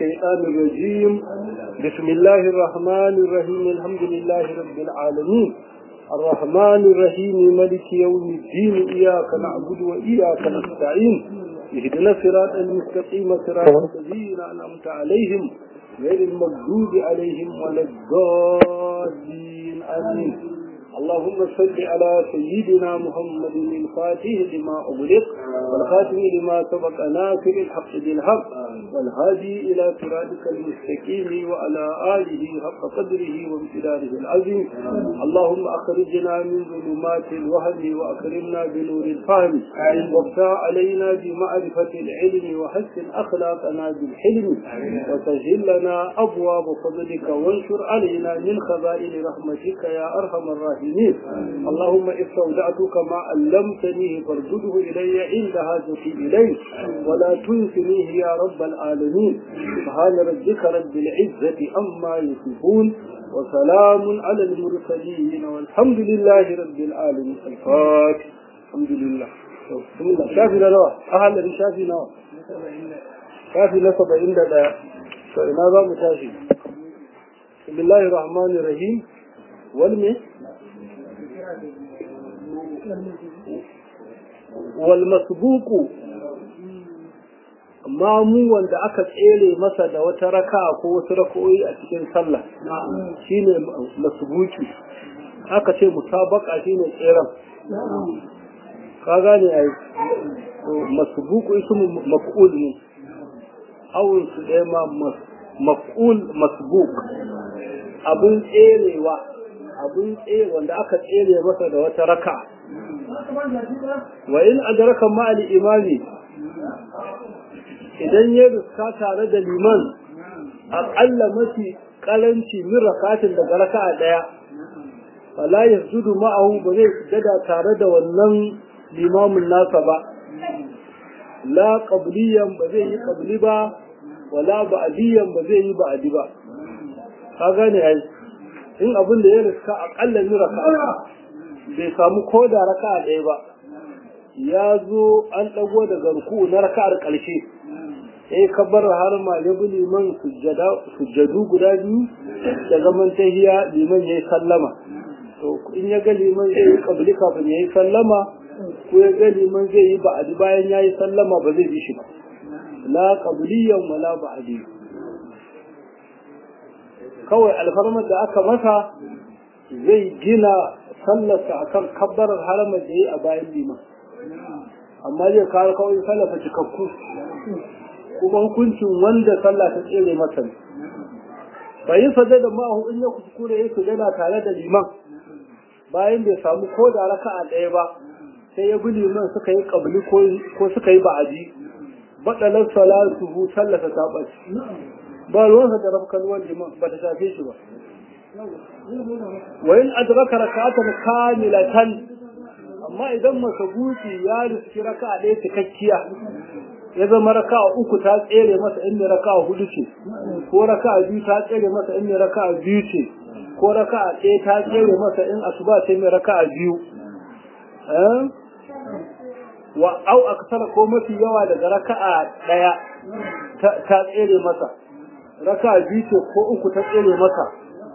الشيطان الرجيم بسم الله الرحمن الرحيم الحمد لله رب العالمين الرحمن الرحيم ملك يوم الدين إياك نعبد وإياك نستعين اهدنا الصراط المستقيم صراط الذين أنعمت عليهم غير المغضوب عليهم ولا الضالين آمين اللهم صل على سيدنا محمد الفاتح لما أغلق والخاتم لما سبق ناصر الحق بالحق والهادي إلى صراطك المستقيم وعلى آله حق قدره وامتداره العظيم اللهم أخرجنا من ظلمات الوهم وأكرمنا بنور الفهم وافتح علينا بمعرفة العلم وحسن أخلاقنا بالحلم وسهل لنا أبواب فضلك وانشر علينا من خزائن رحمتك يا أرحم الراحمين اللهم استودعتك ما علمتنيه فارجده إلي عند حاجتي إليه ولا تنسنيه يا رب العالمين سبحان ربك رب العزة أما يصفون وسلام على المرسلين والحمد لله رب العالمين الفاتح الحمد لله بسم الله شافي نوى أهل شافي نوى شافي نسبة عند لا فإنا ذا متاشي بسم الله الرحمن الرحيم والمي والمسبوق mamu wanda aka tsere masa da wata raka ko wasu rakoyi a cikin sallah shine masbuki aka ce musabaka shine tseren ka gane ai masbuku ismu maf'ul ne awun su ɗaya ma maf'ul masbuk abun tserewa abun tsere wanda aka tsere masa da wata raka wa in adraka ma al imami idan ya riska tare da liman aƙalla mafi ƙaranci min rakatin daga raka'a ɗaya fala yasjudu ma'ahu ba zai sujada tare da wannan limamin nasa ba la qabliyan ba zai yi qabli ba wala ba'diyan ba zai yi ba'di ba ka gane ai in abin da ya riska aƙalla min raka'a bai samu ko da raka'a ɗaya ba ya zo an ɗago daga ruku na raka'ar ƙarshe sai kabbar har ma ya bi liman sujjadu guda biyu da zaman tahiya liman ya yi sallama to in ya ga liman zai yi kabli kafin ya yi sallama ko ya ga liman zai yi ba'adi bayan ya yi sallama ba zai bi shi ba la qabliyan wala ba'adi kawai alfarmar da aka masa zai gina sallarsa akan kabbarar haramar da ya yi a bayan liman amma zai kawo kawai sallafa cikakku kuma hukuncin wanda sallah ta tsere masa ne bai yi sajada ma'ahu in ya kuskure ya sujada tare da liman bayan bai samu ko da raka'a ɗaya ba sai ya bi liman suka yi kabli ko suka yi ba'adi baɗalar salatu hu sallata ta ɓaci ba ruwansa da rafkan ruwan liman ba ta shafe shi ba wa in adraka raka'atan kamilatan amma idan masabuci ya riski raka'a ɗaya cikakkiya ya zama raka'a uku ta tsere masa in ne raka'a hudu ce ko raka'a biyu ta tsere masa in ne raka'a biyu ce ko raka'a ɗaya ta tsere masa in asuba ce mai raka'a biyu wa au aksara ko mafi yawa daga raka'a ɗaya ta tsere masa raka'a biyu ce ko uku ta tsere masa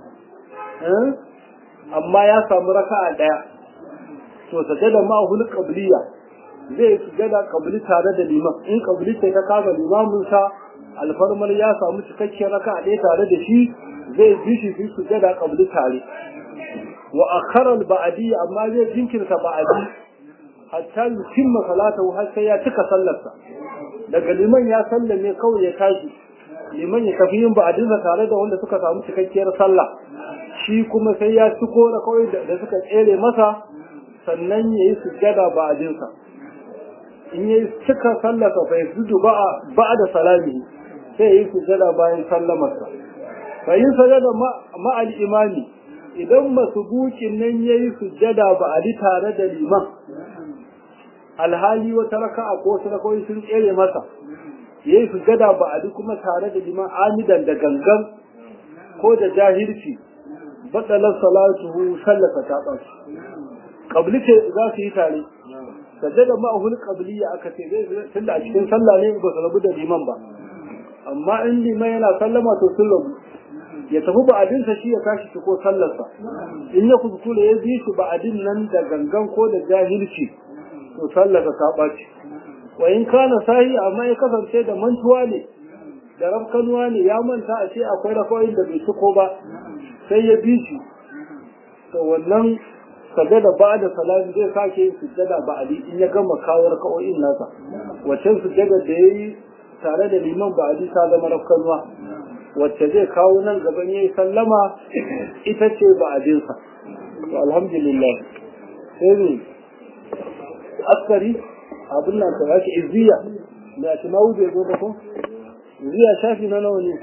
amma ya samu raka'a ɗaya to sajada ma'ahul qabliya zai sujada kabli tare da liman in kabli ce ta kaga limamin sa alfarmar ya samu cikakken raka ɗaya tare da shi zai bi shi su sujada kabli tare wa akhara al-ba'di amma zai jinkirta ba'di hatta yutimma salatahu har sai ya cika sallarsa daga liman ya sallame kawai ya tashi liman ya tafi yin ba'dinsa tare da wanda suka samu cikakkiyar sallah shi kuma sai ya ciko da kawai da suka tsere masa sannan ya yi sujjada ba'dinsa in yi cika sallaka fa yasudu ba da salami sai yi sujada bayan sallamarsa fa yin sujada ma'al imani idan masubukin nan yayi sujada ba a di tare da liman alhali wata raka'a ko wasu rakawoyi sun tsere masa yayi sujada ba a di kuma tare da liman amidan da gangan ko da jahilci batsalar salatuhu sallaka ta ɓaci ƙabli ce za su yi tare sajada ma'ahul qabliya aka ce zai tunda a cikin sallah ne ba su rabu da liman ba amma in liman yana sallama to sun rabu ya tafi ba'adinsa shi ya tashi ko sallarsa in ya kuskure ya bi shi ba'adin nan da gangan ko da jahilci to sallarsa ta ɓaci wa in kana sahi amma ya kasance da mantuwa ne da rafkanuwa ne ya manta a ce akwai rakoyin da bai ciko ba sai ya bi shi to wannan sajada ba da salami zai sake yin sujjada ba ali in ya gama kawo raka'o'in nasa wacce sujjada da ya yi tare da liman ba ali ta zama rafkanuwa wacce zai kawo nan gaban ya yi sallama ita ce ba adinsa to alhamdulillah sai ne askari abin nan ta yake izziya da shi ma wuce zo ba ko izziya shafi na nawa ne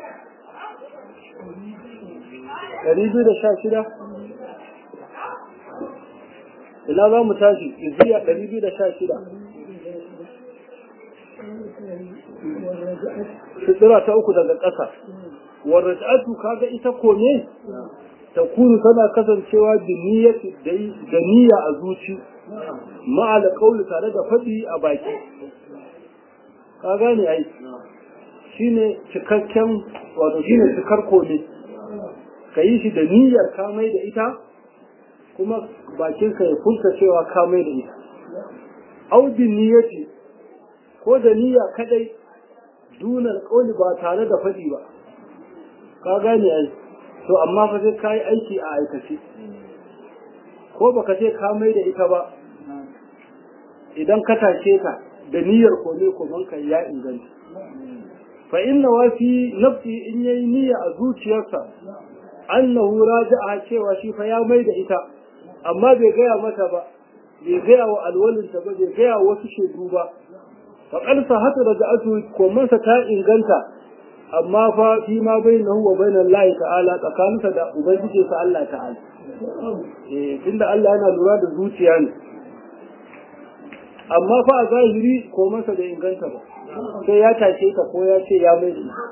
ɗari biyu da sha shida ina za mu tashi izziya ɗari biyu da sha shida fitira ta uku daga ƙasa warraj'atu kaga ita kome ta kunu tana kasancewa da niyya a zuci ma'ala kauli tare da faɗi a baki ka gane ai shine cikakken wato shine cikar kome ka yi shi da niyyar kamai da ita kuma bakinka ya furta cewa kamai da ita audin niyyati ko da niyya kadai dunar kauli ba tare da faɗi ba ka gane ai to amma fa sai kai aiki a aikace ko baka ce ka mai da ita ba idan ka tashe ta da niyyar kome koman ka ya inganta fa inna wa fi nafsi in yayi niyya a zuciyarsa annahu raja'a cewa shi fa ya mai da ita amma bai gaya mata ba bai gaya wa alwalinta ba bai gaya wasu shaidu ba fa qalsa hatu raja'atu komansa ta inganta amma fa fi ma bainahu wa bainal lahi ta'ala tsakaninsa da ubangiji sa Allah ta'ala eh tunda Allah yana lura da zuciya ne amma fa a zahiri ko masa da inganta ba sai ya tashe ka ko ya ce ya mai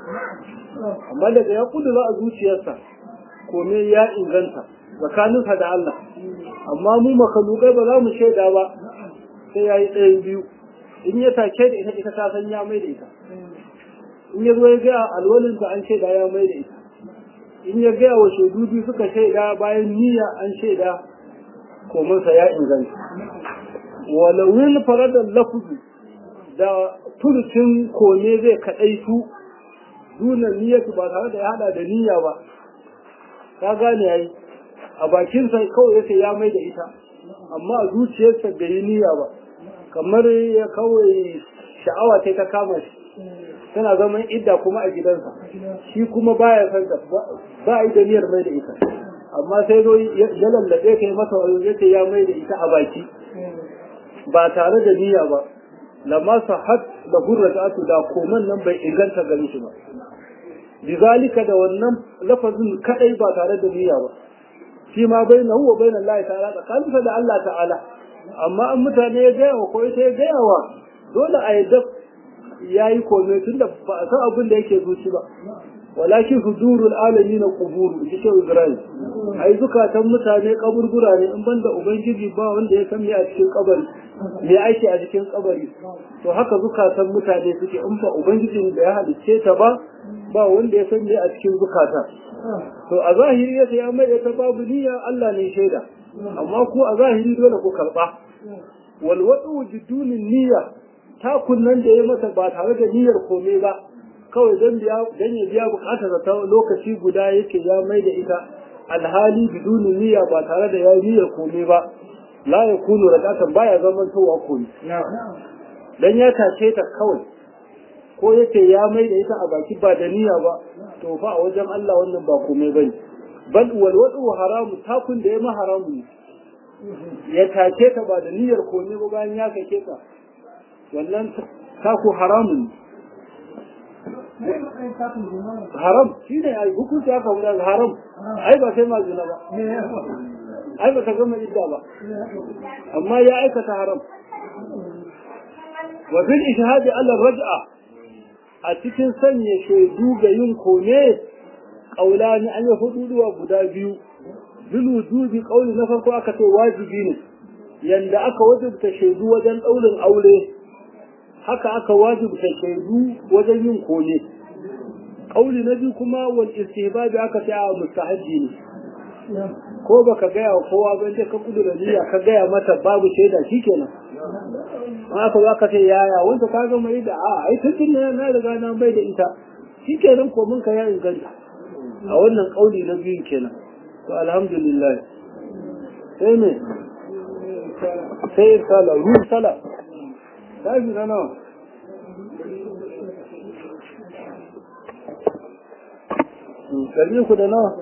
amma daga ya kudura a zuciyarsa kome ya inganta tsakaninsa da Allah amma mu makalukai ba za mu shaida ba sai ya yi ɗayan biyu in ya take da ita ita ta san ya mai da ita in ya zo ya gaya alwalinta an shaida ya mai da ita in ya gaya wa shaidu biyu suka shaida bayan niyya an shaida komansa ya inganta walawin faradar lafuzu da turucin kome zai kaɗaitu duna niyyatu ba tare da ya hada da niyya ba ka gane yayi a bakinsa kawai yace ya mai da ita amma a zuciyarsa bai yi niyya ba kamar ya kawai sha'awa ta ta kama shi tana zaman idda kuma a gidansa shi kuma baya san ta ba yi da niyyar mai da ita amma sai zo ya lallabe kai masa wani yace ya mai da ita a baki ba tare da niyya ba lamma sahat da hurratu da koman nan bai inganta gare shi ba bizalika da wannan lafazin kadai ba tare da niyya ba shi ma bai na huwa bai na Allah ta'ala tsakaninsa da Allah ta'ala amma an mutane ya gaya wa ko ita ya gaya wa dole a yadda ya yi kome tun da ba a san abin da yake zuci ba walakin huzurul alami na kuburu ita ce ibrahim ai zukatan mutane kaburbura ne in banda ubangiji ba wanda ya san me a cikin kabari me ake a cikin kabari to haka zukatan mutane suke in ba ubangijin da ya halicce ta ba ba wanda ya san me a cikin zukata to a zahiri ya ya mai ta babu niyya Allah ne shaida amma ku a zahiri dole ku karba wal wadu jidunin niyya takun nan da ya mata ba tare da niyyar kome ba kawai don biya don ya biya bukatar ta lokaci guda yake ya mai da ita alhali biduni niyya ba tare da ya niyyar kome ba la ya kunu radatan baya zaman towa komi dan ya tace ta kawai ko yake ya mai da ita a baki ba da niyya ba to fa a wajen Allah wannan ba komai bane bal wal wadu haramu takun da ya ma haramu ya tace ta ba da niyyar komai ba bayan ya kake ta wannan taku haramun haram shi ne ai hukunci aka wuda haram ai ba sai mazina ba ai ba ta gama idda ba amma ya aikata haram wa bil ishhadi ala raj'a a cikin sanya shaidu ga yin kone kaulani an yi hududuwa guda biyu bil wujubi kauli na farko aka ce wajibi ne yanda aka wajibta shaidu wajen daurin aure haka aka wajibta shaidu wajen yin kone kauli na biyu kuma wal istihbabi aka ce a mustahabi ne ko baka gaya wa kowa ba sai ka kudura niyya ka gaya mata babu shaida shikenan amma ka za ka ce yaya wanda ka ga mai da a ai tun ne na riga na bai da ita shikenan ko mun ka ya inganta a wannan kauli na biyun kenan to alhamdulillah sai ne sai sala ruh sala sai na nawa Dari ku da nawa?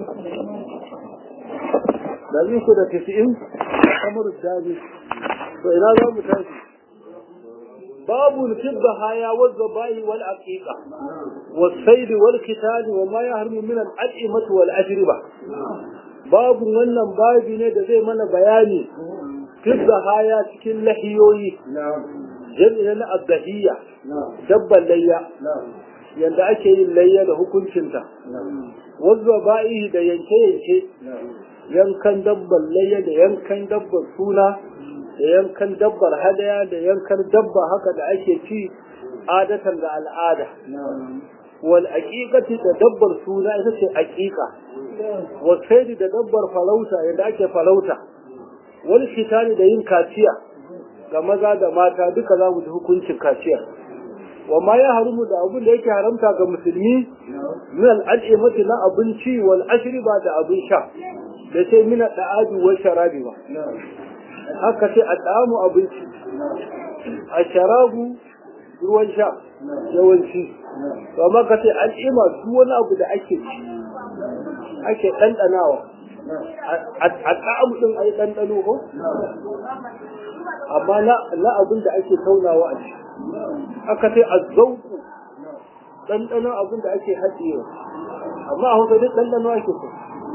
Dari ku da tisi'in kamar daji. To ina za mu tashi? Babu nufibba haya wadda bayi wal aqiqa والصيد والكتاب وما يحرم من الأطعمة والأجربة babu wannan babi ne da zai mana bayani fidda haya cikin lahiyoyi jami'a na abdahiyya dabban layya yanda ake yin layya da hukuncinta wazza ba'ihi da yanke-yanke yankan dabban layya da yankan dabban suna da yankan dabbar hadaya da yankan dabba haka da ake ci adatan da al'ada wal aqiqati da dabbar suna ita ce aqiqa wal saidi da dabbar farauta yadda ake farauta wal shitani da yin kaciya ga maza da mata duka za mu ji hukuncin kaciya wa ma ya harumu da abin da yake haramta ga musulmi min al'adimati na abinci wal ashriba da abin sha da sai min da'adu wa sharabi ba haka sai adamu abinci a sharabu ruwan sha yawanci to amma ka ce al'ima duk wani abu da ake ci ake ɗanɗanawa a ta'amu ɗin a yi ɗanɗano ko amma na abin da ake taunawa a ci aka ce a zauku ɗanɗanon abin da ake haɗewa amma a hausa duk ɗanɗano ake so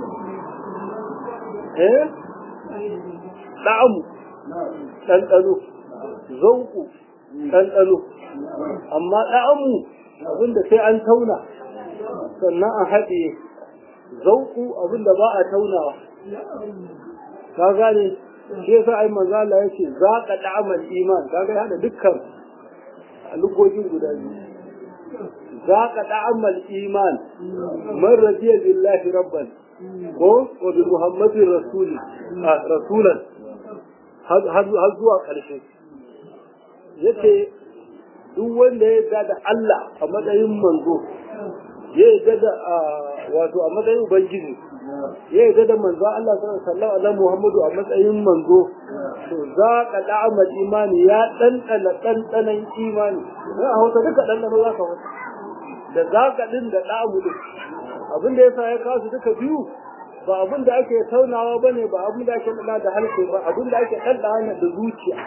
eh ɗa'amu ɗanɗano zauku ɗanɗano amma ɗa'amu abinda sai an tauna sannan a haɗe zauku abinda ba a taunawa ka gane shi yasa ai manzo Allah yace za ka da'amal iman kaga ya da dukkan lugogin guda biyu za ka da'amal iman man radiya billahi rabban ko wa bi muhammadin rasuli rasulan har zuwa ƙarshe yace duk wanda ya yarda da Allah a matsayin manzo ya yarda da wato a matsayin ubangiji ya yarda da manzo Allah sallallahu alaihi Muhammadu a matsayin manzo to za ka da'ama imani ya ɗanɗana ɗanɗanan imani na a hausa duka ɗanɗano za ka wata da za ka ɗin da ɗamu ɗin abin da ya sa ya kasu duka biyu ba abin da ake taunawa ba ne ba abin da ake ɗana da harshe ba abin da ake ɗanɗana da zuciya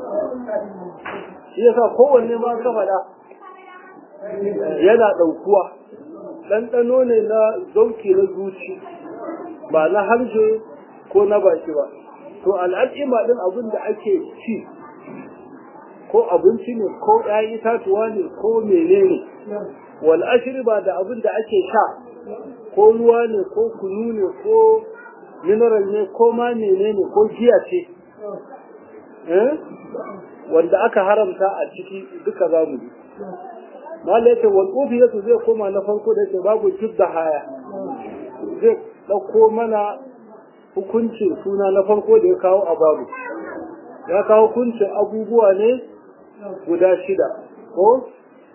shi yasa kowanne ma ka faɗa yana ɗaukuwa ɗanɗano ne na zauki na zuci ba na harshe ko na baki ba to al'adima ɗin abin da ake ci ko abinci ne ko ‘ya'yan itatuwa ne ko menene wal ashiri ba da abin da ake sha ko ruwa ne ko kunu ne ko mineral ne ko ma menene ko giya ce wanda aka haramta a ciki duka za mu ji mala yace wal ufiyatu zai koma na farko da yake babu jidda haya zai dauko mana hukuncin suna na farko da ya kawo a babu ya kawo hukuncin abubuwa ne guda shida ko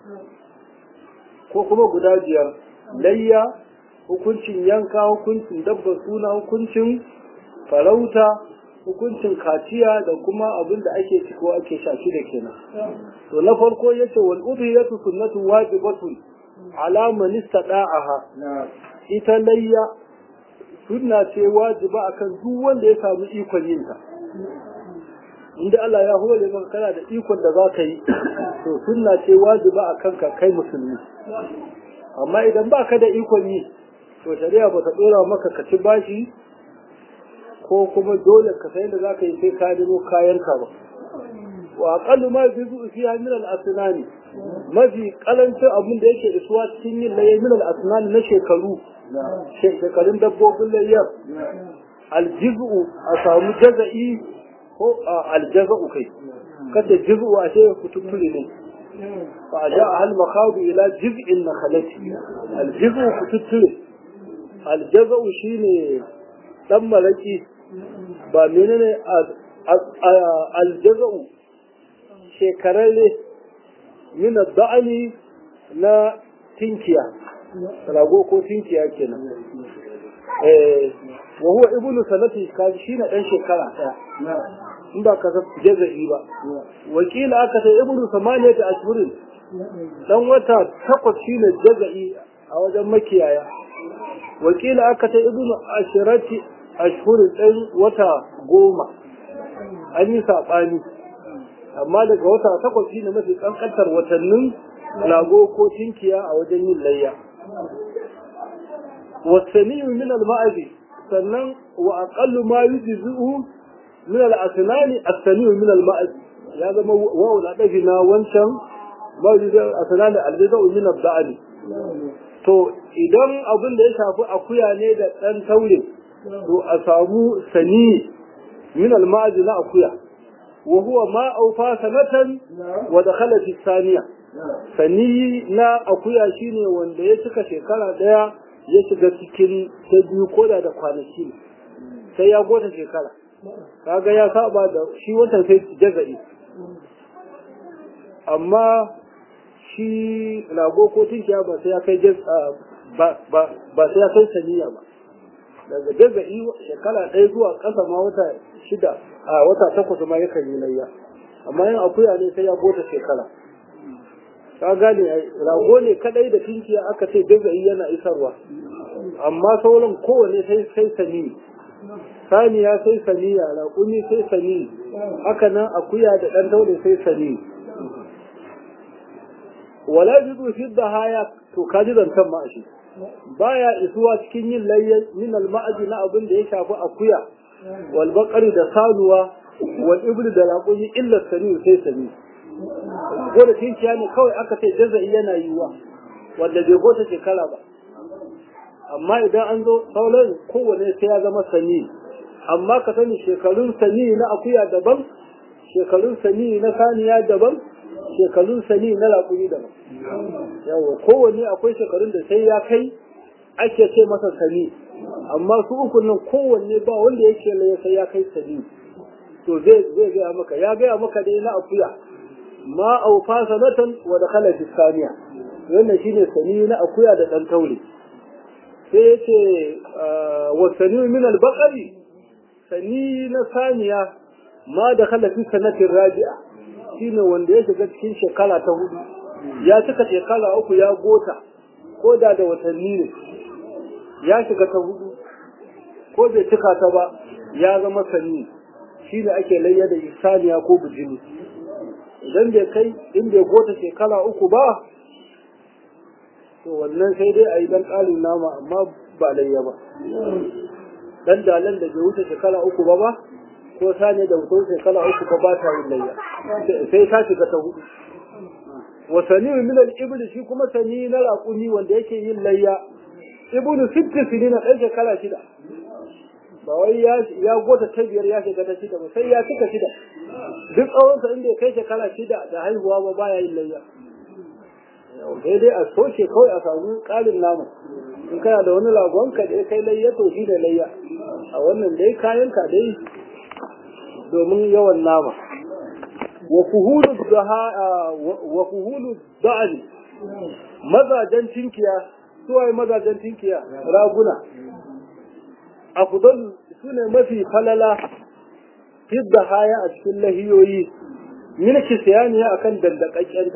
ko kuma guda biyar layya hukuncin yanka hukuncin dabba suna hukuncin farauta hukuncin kaciya da kuma abin da ake ci ko ake shafi da kenan to na farko yace wal udhiyatu sunnatu wajibatun ala man istada'aha ita layya sunna ce wajiba akan duk wanda ya samu ikon yin ta inda Allah ya hore maka kana da ikon da za ka yi to sunna ce wajiba akan ka kai musulmi amma idan baka da ikon yi to shari'a ba ta dora maka ka ci bashi ko kuma dole ka sai da za ka yi sai ka nemo kayanka ba wa aqallu ma yuzu fiha min al-asnani mafi kalancin abin da yake isuwa cikin yin laye min al-asnani na shekaru shekarun dabbobin layyar aljizu a samu jaza'i ko aljaza'u kai kada jizu a ce kututtule ne fa ja al makhadu ila jiz'in nakhlati al jiz'u kututture al jaz'u shine dan malaki ba menene al jaz'u shekararre min da'ani na tinkiya rago ko tinkiya kenan eh wa huwa ibnu sanati kaji shine dan shekara daya in ba ka san jaza'i ba wakila aka ce ibnu samaniyat ashhurin dan wata takwas shine jaza'i a wajen makiyaya wakila aka ce ibnu ashirati ashhurin dan wata goma an yi sabani amma daga wata takwas shine mafi kankantar watannin rago ko tinkiya a wajen yin layya والسميع من المعز sannan wa aqallu ma yujzi'u min al-asnan as-sami' min al-ma'z ya zama wa la dafi na wancan ma yujzi'u al-asnan al-jaza'u min al-da'al to idan abin da ya shafi akuya ne da dan taure to a samu sani min al-ma'z na akuya wa huwa ma awfa sanatan wa dakhala fi thaniya sani na akuya shine wanda ya cika shekara daya ya shiga cikin ta biyu koda da kwanaki sai ya gota shekara kaga ya saba da shi watan sai jaza'i amma shi rago ko tinkiya ba sai ya kai ba sai ya kai saniya ba daga jaza'i shekara ɗaya zuwa ƙasa ma wata shida a wata takwas ma yakan yi layya amma yin akuya ne sai ya gota shekara ka gane rago ne kadai da tinkiya aka ce jaza'i yana isarwa amma sauran kowane sai sai sani saniya sai saniya raƙumi sai sani haka nan akuya da ɗan taure sai sani wala jidu fi haya to ka ji zantan ma shi baya isuwa cikin yin layyan min al-ma'aji na abin da ya shafi akuya wal baqari da sanuwa wal ibli da raƙumi illa sani sai sani gode tinkiya ne kawai aka ce jaza'i yana yiwa wanda bai gota shekara ba amma idan an zo sauran kowane sai ya zama sani amma ka sani shekarun sani na akuya daban shekarun sani na saniya daban shekarun sani na raƙumi daban yawa kowane akwai shekarun da sai ya kai ake ce masa sani amma su uku nan kowanne ba wanda yake laye sai ya kai sani to zai zai gaya maka ya gaya maka dai na akuya ma aufa sanatan wa dakhala fi saniya wannan shine sani na akuya da dan taure sai yace wa sani min al baqari sani na saniya ma dakhala fi sanatin rabi'a shine wanda ya shiga cikin shekara ta hudu ya cika shekara uku ya gota ko da da watanni ne ya shiga ta hudu ko bai cika ta ba ya zama sani shine ake layya da saniya ko bijimi idan bai kai in bai gota shekara uku ba to wannan sai dai a yi dan ƙarin nama amma ba layya ba dan dalan da bai wuce shekara uku ba ba ko sani da wuce shekara uku ba ba ta yin layya sai ta shiga ta hudu wa sani min al-ibl shi kuma sani na raƙumi wanda yake yin layya ibnu sitti sinina ɗan shekara shida ba wai ya gota ta biyar ya shiga ta shida ba sai ya cika shida duk tsawonsa inda ya kai shekara shida da haihuwa ba baya yin layya sai dai a soke kawai a samu ƙarin nama in kana da wani lagonka da ya kai layya to shi da layya a wannan dai kayanka dai domin yawan nama wa fuhulu wa fuhulu da'ani mazajen tinkiya suwaye mazajen tinkiya raguna afdal sune mafi falala fidda haya a cikin lahiyoyi min kisiyaniya akan dandakakkenta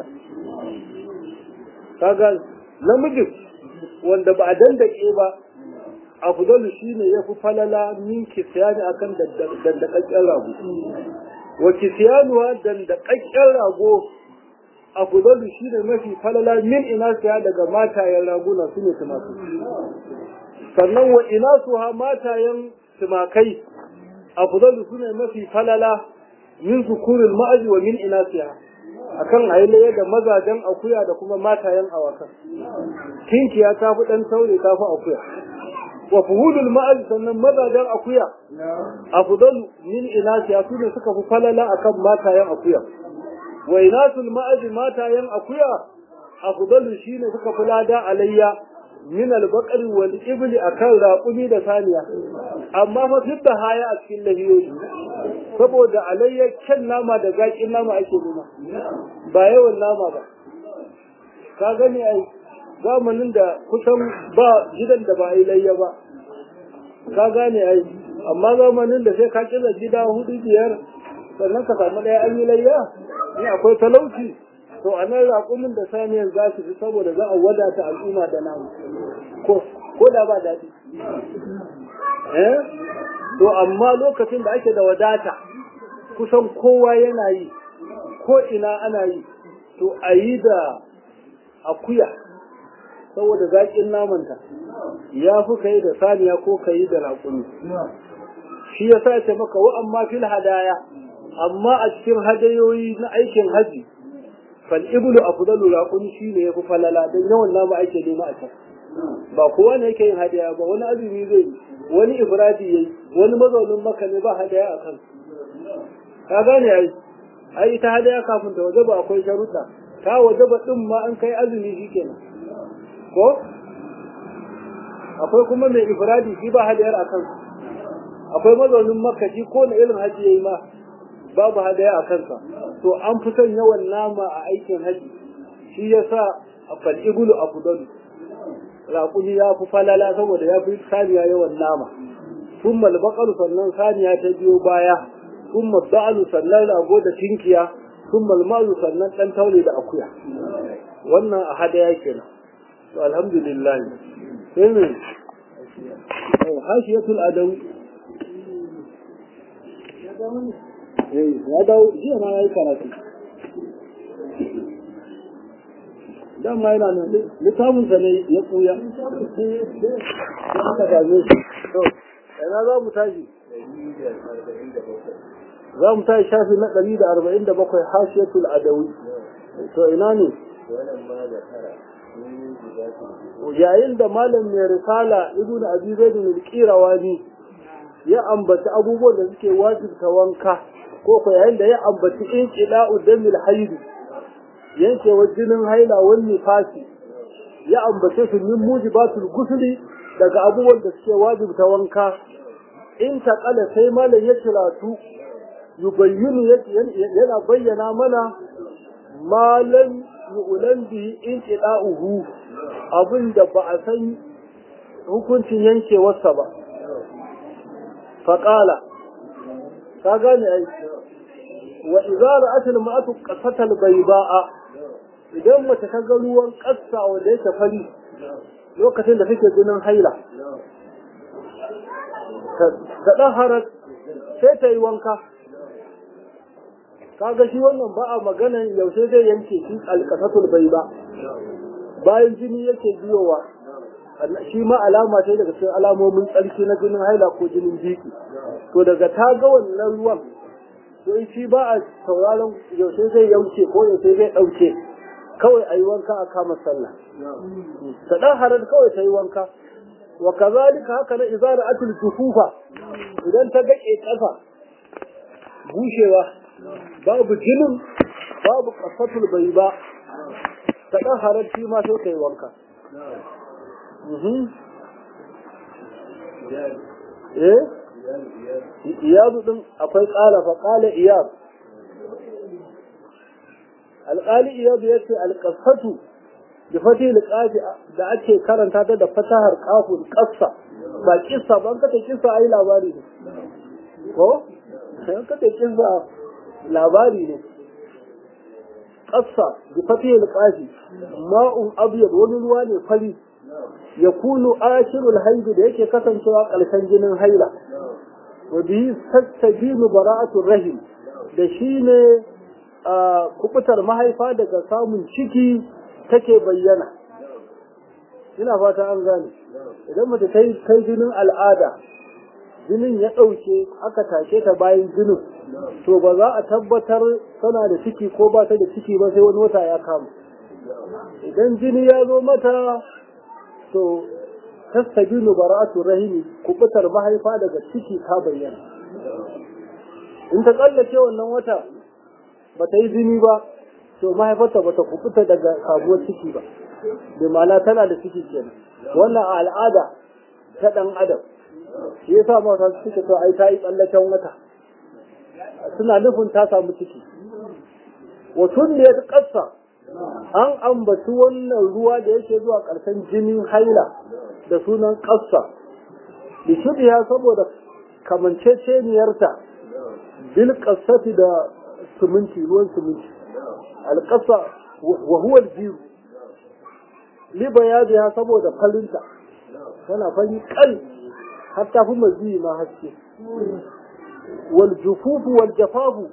kaga namijin wanda ba a dandake ba afdal shine yafi falala min kisiyani akan dandakakken rago wa kisiyanuwa dandakakken rago afdal shine mafi falala min ina siya daga matayen raguna sune tumakai sannan wa ina suha matayen tumakai afdalu sune mafi falala min zukuril ma'aji wa min inasiha akan ailaye da mazajen akuya da kuma matayen awakan kinkiya ta fi dan taure ta fi akuya wa fuhudul ma'aji sannan mazajen akuya afdalu min inasiha sune suka fi falala akan matayen akuya wa inasul ma'azi matayen akuya afdalu shine suka fi lada alayya min al-baqari wal ibli akan raqumi da saniya amma fa fidda haya a cikin lahiyoyi saboda alayya kyan nama da zaƙin nama ake nuna ba yawan nama ba ka gani ai zamanin da kusan ba gidan da ba a yi layya ba ka gane ai amma zamanin da sai ka kira gida hudu biyar sannan ka samu ɗaya an yi layya in akwai talauci to a nan raƙumin da saniyan za su fi saboda za a wadata al'umma da namu ko da ba daɗi eh to amma lokacin da ake da wadata kusan kowa yana yi ko ina ana yi to a yi da akuya saboda zaƙin namanta ya fi ka yi da saniya ko ka yi da raƙumi shi ya sa ce maka wa amma fil hadaya amma a cikin hadayoyi na aikin haji fal iblu afdalu raqumi shine yafi falala dan yawan nama ake nema a can ba kowa ne yake yin hadaya ba wani azumi zai yi wani ifradi yayi wani mazaunin maka ne ba hadaya a kan ka gane ai ai ita hadaya kafin ta wajaba akwai sharuɗa ta wajaba din ma an kai azumi shikenan ko akwai kuma mai ifradi shi ba hadayar a kan akwai mazaunin makka shi ko na irin haji yayi ma babu hadaya a kansa to an fi son yawan nama a aikin haji shi yasa a fal'igulu a fudalu raƙuni ya fi falala saboda ya fi saniya yawan nama sun malbaƙar sannan saniya ta biyo baya sun mabba'alu sannan rago da tinkiya sun malmalu sannan ɗan taure da akuya wannan a hadaya kenan to alhamdulillah sai me hashiyatul adawi ya dawo jiya ma ya yi karatu dan ma yana nan littafin sa ne ya kuya ya aka dame shi to ina za mu tashi za mu tashi shafi na ɗari da arba'in da bakwai hashiyatul adawi to ina ne yayin da malam mai risala ibnu abi zaid al-qirawani ya ambaci abubuwan da suke wajibta wanka ko ko yayin da ya ambaci inqila'u damil haid yankewa jinin haila wal nifasi ya ambace su min mujibatul gusli daga abubuwan da suke wajibta wanka in taqala sai malam ya tiratu yubayyinu yana bayyana mana malam yu'lan bihi inqila'uhu abinda ba a san hukuncin yankewarsa ba faƙala ka gane ai wa idza ra'at al-ma'atu qasatal bayda'a idan mace ta ga ruwan ƙasa wanda yake fari lokacin da take jinin haila ta daharar sai ta yi wanka kaga shi wannan ba a maganan yaushe zai yanke shi alƙasatul bayda bayan jini yake biyowa shi ma alama ce daga cikin alamomin tsarki na jinin haila ko jinin jiki to daga ta ga wannan ruwan to shi ba a sauraron yaushe zai yauce ko yaushe zai ɗauke kawai a yi wanka a kama sallah ta ɗan harar kawai ta yi wanka wa kazalika haka na izara atul jufufa idan ta gaƙe ƙasa bushewa babu jinin babu ƙasatul bai ba ta ɗan harar shi ma sai ta yi wanka eh iyadu din akwai ƙala fa ƙala iyad alƙali iyadu yace alqasatu bi fati alqafi da ake karanta ta da fatahar qafun qassa ba kissa ban ka ta kissa ai labari ne ko sai ka ta kissa labari ne qassa bi fati alqafi ma'un abyad wani ruwa ne fari ya kunu ashirul haidu da yake kasancewa ƙarshen jinin haila wa bihi tastabinu bara'atul rahim da shine kubutar mahaifa daga samun ciki take bayyana ina fata an gane idan mace kai kai jinin al'ada jinin ya ɗauke aka tashe ta bayan jinin to ba za a tabbatar tana da ciki ko ba ta da ciki ba sai wani wata ya kama idan jini ya zo mata to tastabinu bara'atu rahimi kubutar mahaifa daga ciki ta bayyana in ta tsallace wannan wata ba ta yi jini ba to mahaifarta bata kubuta daga sabuwar ciki ba da ma'ana tana da ciki kenan wannan al'ada ta dan adam shi yasa mata suke to ai ta yi tsallaken wata suna nufin ta samu ciki watun da ya kasa an ambaci wannan ruwa da yake zuwa ƙarshen jinin haila da sunan kasa da shubiya saboda kamanceceniyarta bil kasati da suminti ruwan suminti alƙasa wa huwa aljiru li bayadiha saboda farinta tana fari kal har ta fi mazi ma haske wal jufufu wal jafafu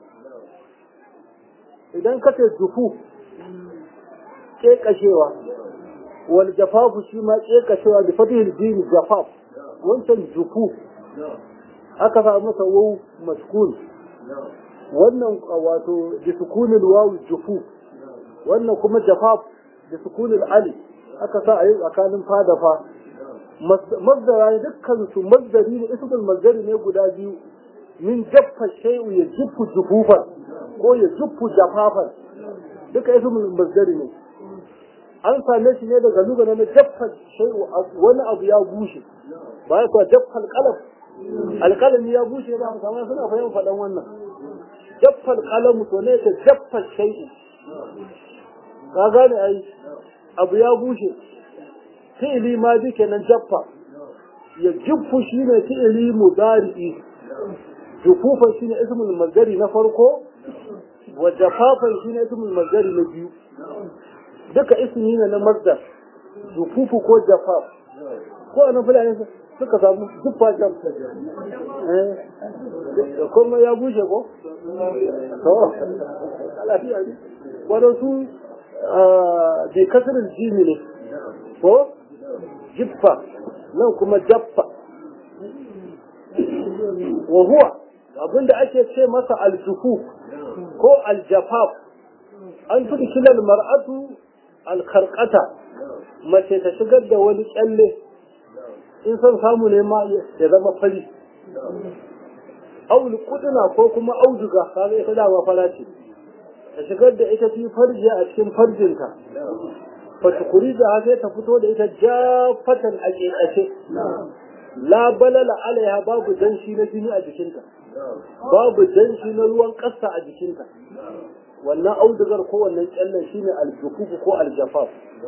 idan ka ce jufu kekashewa wal jafafu shi ma kekashewa da fatihil jini jafaf wancan jufu aka sa masa wau maskun wannan wato da sukunin wawu jufu wannan kuma jafaf da sukunin ali aka sa a yi tsakanin fada fa mazdara ne dukkan su mazdari ne ismul mazdari ne guda biyu min jaffa shay'u ya juffu jufufan ko ya juffu jafafan duka ismul mazdari ne an same shi ne daga lugha na jaffa shay'u wani abu ya bushe ba ya kuwa jaffa alqalam alqalami ya bushe ba amma suna fahimta faɗan wannan jaffa alqalam to ne ta jaffa shay'u ka gane ai abu ya bushe fi'ili ma bi kenan jaffa ya juffu shine fi'ili mudari'i jufufan shine ismul mazari na farko wa jafafan shine ismul mazari na biyu duka ismi ne na mazdar jufufu ko jafaf ko anan fulani suka samu juffa jam eh kuma ya bushe ko to lafiya ne wadansu bi kasirin jimi ne ko jiffa nan kuma jaffa wa huwa abinda ake ce masa aljufu ko aljafaf an fi kilal mar'atu alkarkata mace ta shigar da wani kyalle in son samu ne ma ya zama fari aul kuduna ko kuma auduga kaga ita dama fara ce ta shigar da ita fi farji a cikin farjinta fatukuri da sai ta fito da ita jafatan a ƙeƙashe la balala alaiha babu danshi na jini a jikinta babu danshi na ruwan ƙasa a jikinta wannan audugar ko wannan kyallen shine aljufufu ko aljafaf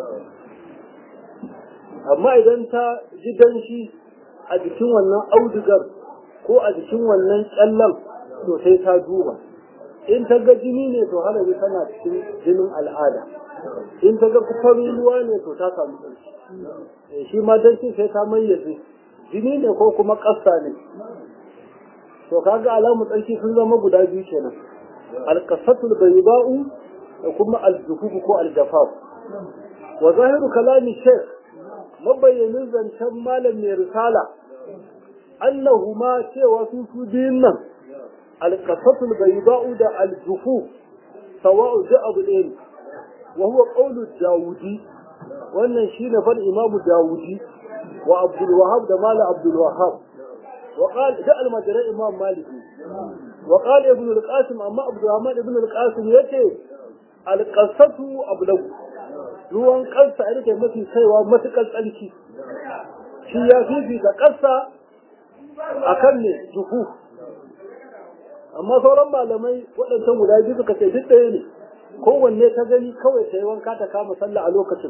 amma idan ta ji danshi a jikin wannan audugar ko a jikin wannan kyallen to sai ta duba in ta ga jini ne to halabi tana cikin jinin al'ada in ta ga farin ruwa ne to ta samu tsarki shi ma danshi sai ta mayyace jini ne ko kuma ƙasa ne to kaga alamu tsarki sun zama guda biyu kenan alqasatul bayda'u da kuma aljufufu ko aljafaf wa zahiru kalami shaykh mabayyanin zancen malam mai risala annahuma cewa su su biyun nan alqasatul bayda'u da aljufuf sawa'u da abu ɗaya wa huwa qawlu dawudi wannan shine fal imamu dawudi wa abdul wahab da mala abdul wahab وقال جاء المجرى إمام مالك وقال ابن القاسم أما عبد الرحمن ابن القاسم يتي القصة أبلغ ruwan kansa a rike mafi kaiwa matuƙar tsarki shi ya fifita ƙasa a kan ne juhu amma sauran malamai waɗancan guda biyu suka ce duk ɗaya ne kowanne ta gani kawai ta yi wanka ta kama sallah a lokacin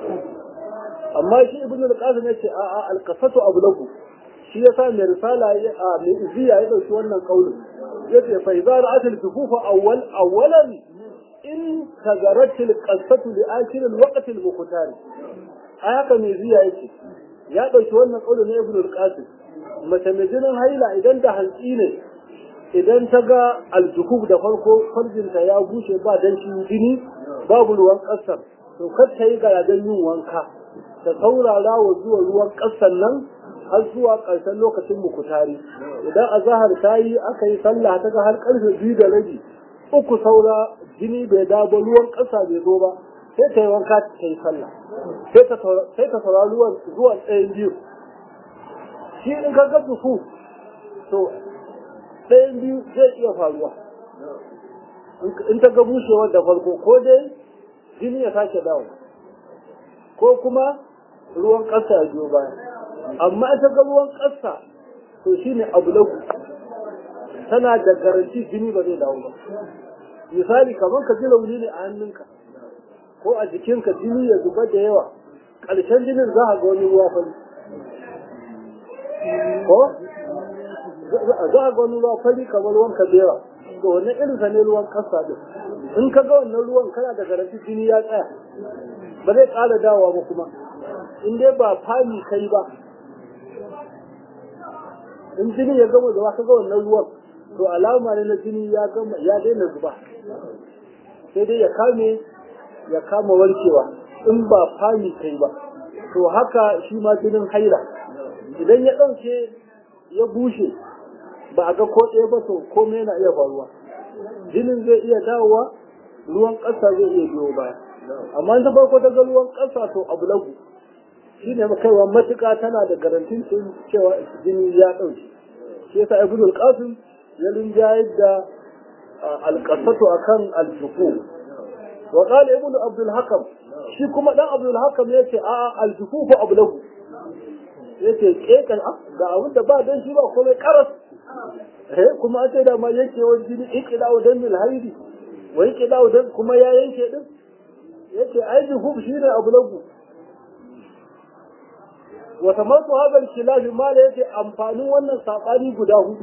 amma shi ibn al-qasim ya ce a'a al-qasatu ablagu shi yasa mai risala ya a mai iziya ya dauki wannan kaulin yace fa idza ra'at al-jufufa awwal awwalan in tagarat al-qasatu li akhir al-waqt al-muqtar ai haka mai iziya yace ya dauki wannan kaulin na ibn al-qasim mace mai jinin haila idan da hantsi ne idan ta ga aljukub da farko farjinta ya bushe ba dan shi jini babu ruwan kasar to kar ta yi garajen yin wanka ta saurara wa zuwa ruwan kasar nan har zuwa ƙarshen lokacin mukutari idan azahar ta yi aka yi sallah ta ga har ƙarfe biyu da rabi uku saura jini bai dawo ruwan ƙasa bai zo ba sai ta yi wanka ta yi sallah sai ta saurari ruwan zuwa tsayin biyu shi in ka ga dufu to ɗayan biyu zai iya faruwa in ta ga bushewar da farko ko dai jini ya sake dawo ko kuma ruwan ƙasa ya biyo baya amma ita ga ruwan ƙasa to shine abu lagu tana da garanti jini ba zai dawo ba misali kamar ka ji launi ne a hannunka ko a jikinka jini ya zuba da yawa ƙarshen jinin za a ga wani ruwa fari ko za a ga wani ruwa fari kamar ruwan kabewa to wannan irin sa ne ruwan ƙasa din in ka ga wannan ruwan kana da garanti jini ya tsaya ba zai ƙara dawowa ba kuma in dai ba fami kai ba in jini ya gama zuba ka ga wannan ruwan to alama ne na jini ya gama ya daina zuba sai dai ya kame ya kama warkewa in ba fami kai ba to haka shi ma jinin haila idan ya ɗauke ya bushe ba a ga ko ɗaya ba to komai yana iya faruwa jinin zai iya dawowa ruwan ƙasa zai iya biyo baya amma ta farko ta ga ruwan ƙasa to abu lagu shi ne kaiwa matuƙa tana da garantin cewa jini ya ɗauke shi yasa ibn al-qasim ya rinjayar da alƙasatu akan al-jufu wa qala ibn abdul hakam shi kuma dan abdul hakam yace a al-jufu fa abu lagu yace kekan ga abin da ba dan shi ba komai karas eh kuma an ce da ma yake wani jini iqda'u dan mil haidi wa iqda'u dan kuma ya yanke din yace ai jufu shine abu lagu wa tamattu hadal khilaf ma da yake amfanin wannan sabani guda hudu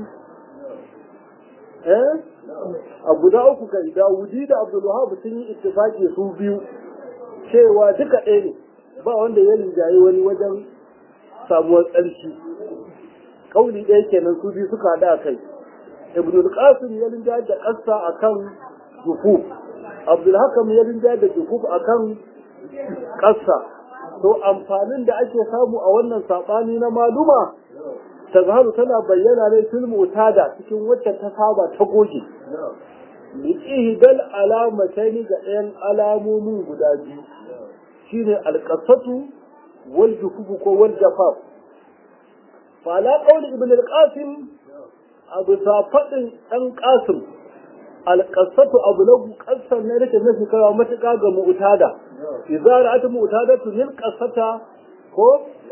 eh a guda uku kai Dawudi da Abdul Wahab sun yi ittifaki su biyu cewa duka ɗaya ne ba wanda ya rinjaye wani wajen samuwar tsarki kauli ɗaya kenan su biyu suka haɗa kai Ibn al-Qasim ya rinjaye da ƙasa akan jufuf Abdul Hakam ya rinjaye da jufuf akan ƙasa to amfanin da ake samu a wannan saɓani na maluma tazharu tana bayyana ne fil mutada cikin wacce ta saba ta goge liqihdal alamataini ga ɗayan alamomin guda biyu shine alqasatu wal jufufu ko wal jafaf fa la qawli ibn al-qasim abu safadin dan qasim alqasatu abu lagu qasan ne rike nafi kawo matuƙa ga mu'tada idza ra'at mu'tadatu lil qasata ko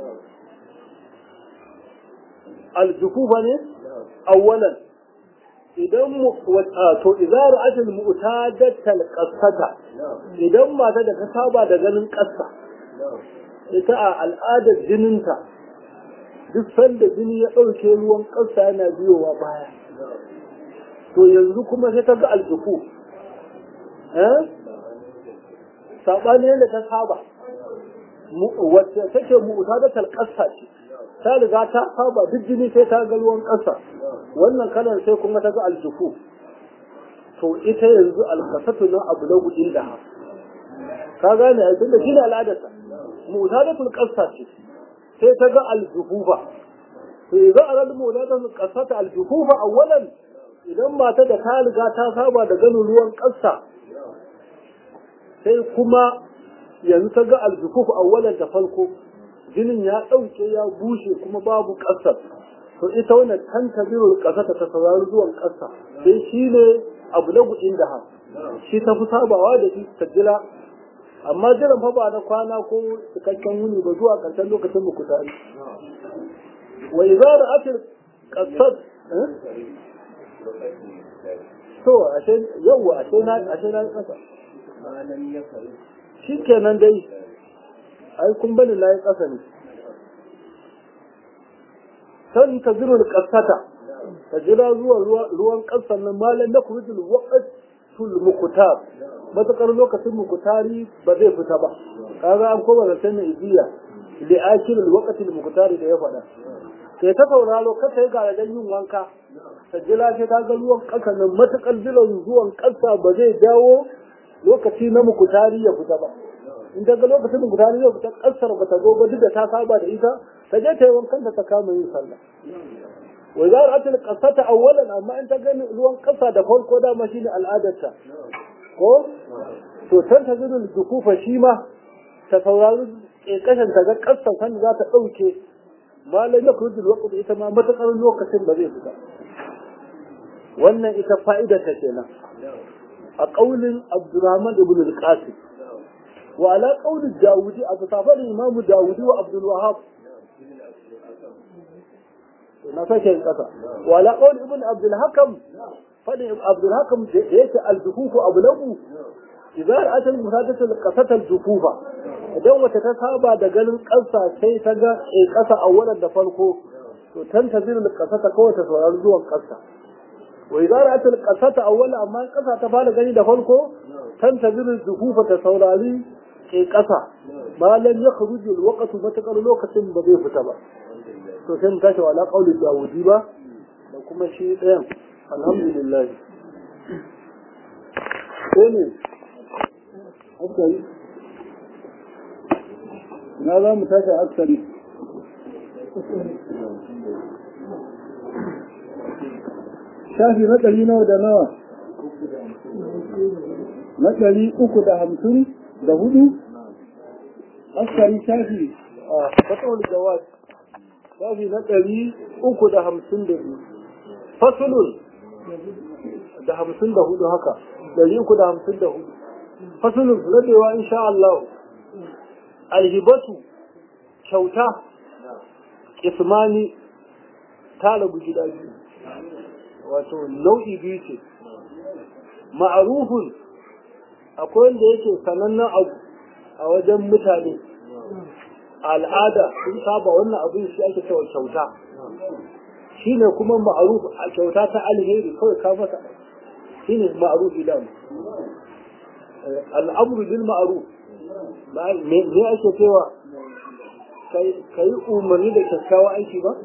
aljufufa ne awwalan idan to idza ra'at al mu'tadat al qasata idan mata da ta saba da ganin ƙasa ita a al'adar jininta duk sanda jini ya ɗauke ruwan ƙasa yana biyowa baya to yanzu kuma sai ta ga aljufu eh sabani yadda ta saba wacce take mu'tadat al qassa ce ta riga ta saba duk jini sai ta ga ruwan ƙasa wannan kalan sai kuma ta ga aljufu to ita yanzu alkasatu na abu na gudun da ka gane a tunda shine al'adarsa mu'tadatul qassa ce sai ta ga aljufufa to idan aral mu'tadatul qassata aljufufa awwalan idan mata da ta riga ta saba da ganin ruwan ƙasa sai kuma yanzu ta ga aljukuf awwalan da farko jinin ya ɗauke ya bushe kuma babu ƙasar to ita wannan kan tabirul ƙasa ta saurari zuwan ƙasa sai shi ne abu na gudun da ha shi ta fi sabawa da shi ta jira amma jiran fa ba na kwana ko cikakken wuni ba zuwa ƙarshen lokacin muku tare wa idza ra'atil qasad to ashe yawa ashe na ashe na ƙasa shi kenan dai ai kun bani na yi ƙasa ne san ta zirul ƙasata ta jira zuwa ruwan ƙasar nan malam na kurujul waqtul mukutar matakar lokacin mukutari ba zai fita ba kaga an koma da sanin iziya li akilul waqtil mukutari da ya faɗa sai ta sauraro ka sai ga yin wanka ta jira sai ta ga ruwan ƙasa nan matakar jiran zuwan ƙasa ba zai dawo lokaci na mukutari ya fita ba in ta ga lokacin mukutari ya fita ƙasar ba ta zo ba duk da ta saba da ita ta je ta yi wankan da ta kama yin sallah wa za a tana ƙasata awwalan amma in ta gani ruwan ƙasa da farko dama shine al'adarta ko to san ta zuru dukufa shi ma ta saurari ƙeƙashin ta ga ƙasar kan za ta ɗauke malai na kurjin waƙudu ita ma matuƙar lokacin ba zai fita wannan ita fa'idar ta kenan a ƙaunin abdurrahman ibn al-qasim wa ala ƙaunin dawudi a fasafar imamu dawudi wa abdul wahab na sake yin ƙasa wa ala ƙaunin ibn abdul hakam fadin abdul hakam da yake al-dukufu abu lagu idan atal musadatul qasatal dukufa idan wata ta saba da ganin ƙasa sai ta ga ƙasa a wannan da farko to tantaziru al-qasata kawai ta saurari zuwan ƙasa وإذا رأت القصة أولا أما القصة تفعل غني دفنكو تنتظر الزفوف تسولالي كي قصة ما لم يخرج الوقت متقر الوقت بضيف تبا to sai mu tashi ala qauli dawudi ba da kuma shi ɗayan alhamdulillah sai ne askari na za mu tashi askari shafi na ɗari nawa da nawa na ɗari uku da hamsin da hudu askari shafi a fatawar jawad shafi na ɗari uku da hamsin da biyu fasulun da hamsin da hudu haka ɗari uku da hamsin da hudu fasulun rabewa insha Allah alhibatu kyauta ismani ta rabu gida biyu wato nau'i biyu ce ma'arufun akwai wanda yake sanannen abu a wajen mutane al'ada sun saba wannan abin shi ake cewa kyauta shi ne kuma ma'aruf a kyauta ta alheri kawai ka masa shi ne ma'aruf idan al'amru bil ma'aruf me ake cewa ka yi umarni da kyakkyawa aiki ba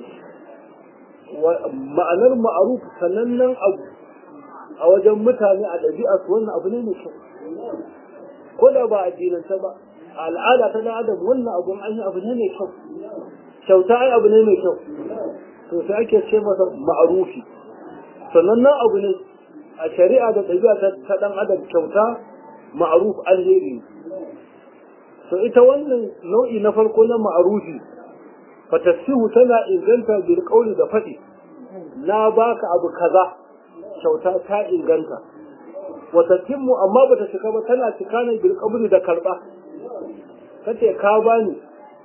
ma'anar ma'aruf sanannen abu a wajen mutane a ɗabi'a su wannan abu ne mai kyau ko da ba addinanta ba a al'ada ta dan adam wannan abun an yi abu ne mai kyau kyauta ai abu ne mai kyau to sai ake ce masa ma'arufi sanannen abu ne a shari'a da ɗabi'a ta ɗan adam kyauta ma'aruf alheri to ita wannan nau'i na farko na ma'arufi fatasihu tana inganta bil qawli da faɗi na baka abu kaza kyauta ta inganta wata timmu amma bata cika ba tana cika ne bil qabli da karba kace ka bani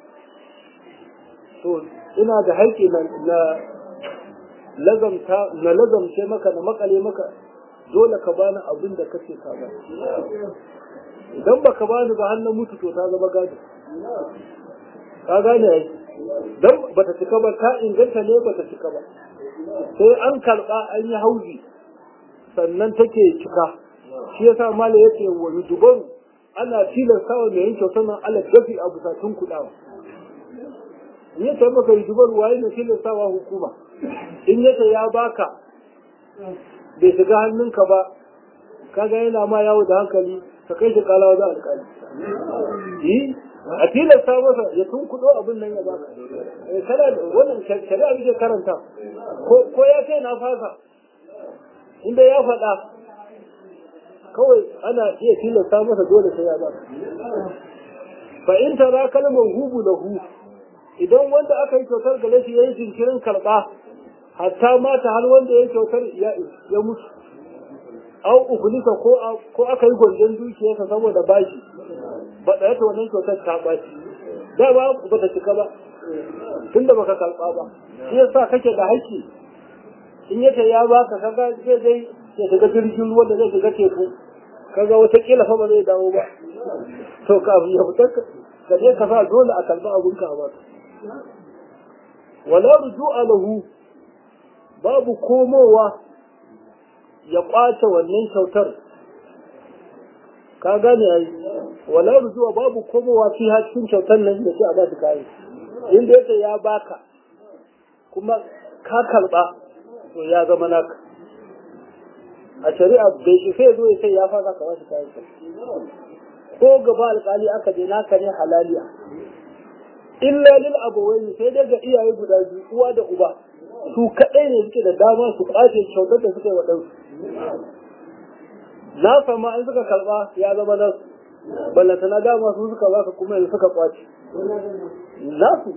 to ina da haƙƙi na na lazamta na lazamce maka na makale maka dole ka bani abin da kace ka bani idan baka bani ba har na mutu to ta zama gado ka gane ai dan bata cika ba ta inganta ne bata cika ba sai an karba an yi hauzi sannan take cika shi yasa malai yace wa dubaru ana tilasta wa mai yanke sannan ala dafi a busatun kudawa in yace maka dubaru waye ne tilasta wa hukuma in yace ya baka bai shiga hannunka ba kaga yana ma yawo da hankali ka kai shi kalawa za alƙali a tilasta masa ya tun kudo abin nan ya baka kana wannan shari'a muke karanta ko ya ce na fasa inda ya faɗa kawai ana iya tilasta masa dole sai ya baka fa in tara kalmar hubu da hu idan wanda aka yi kyautar gare shi yayi jinkirin karɓa hatta mata har wanda ya kyautar ya mutu au ukulisa ko ko aka yi gwanjon dukiyarsa saboda bashi ba da yata wannan kyautar ta ɓaci da ba ba ta cika ba tun da baka karɓa ba shi yasa kake da haƙƙi in yace ya baka kaga zai dai ya shiga jirgin ruwa da zai shiga teku kaga wata kila fa ba zai dawo ba to kafin ya fita ka je ka sa dole a karɓi abun ka ba wala ruju'a lahu babu komowa ya kwace wannan kyautar ka gane ai wala rujuwa babu komowa fi cikin kyautar nan da shi a basu kayi inda yake ya baka kuma ka karba to ya zama naka a shari'a bai isa ya zo ya sai ya fara ka wasu kayan ko gaba alkali aka je naka ne halaliya illa lil abawaini sai dai ga iyaye guda biyu uwa da uba su kaɗai ne suke da dama su ƙwace kyautar da suka yi wa ɗansu na sama in suka karɓa ya zama nasu ballanta na dama su suka baka kuma yanzu suka ƙwace nasu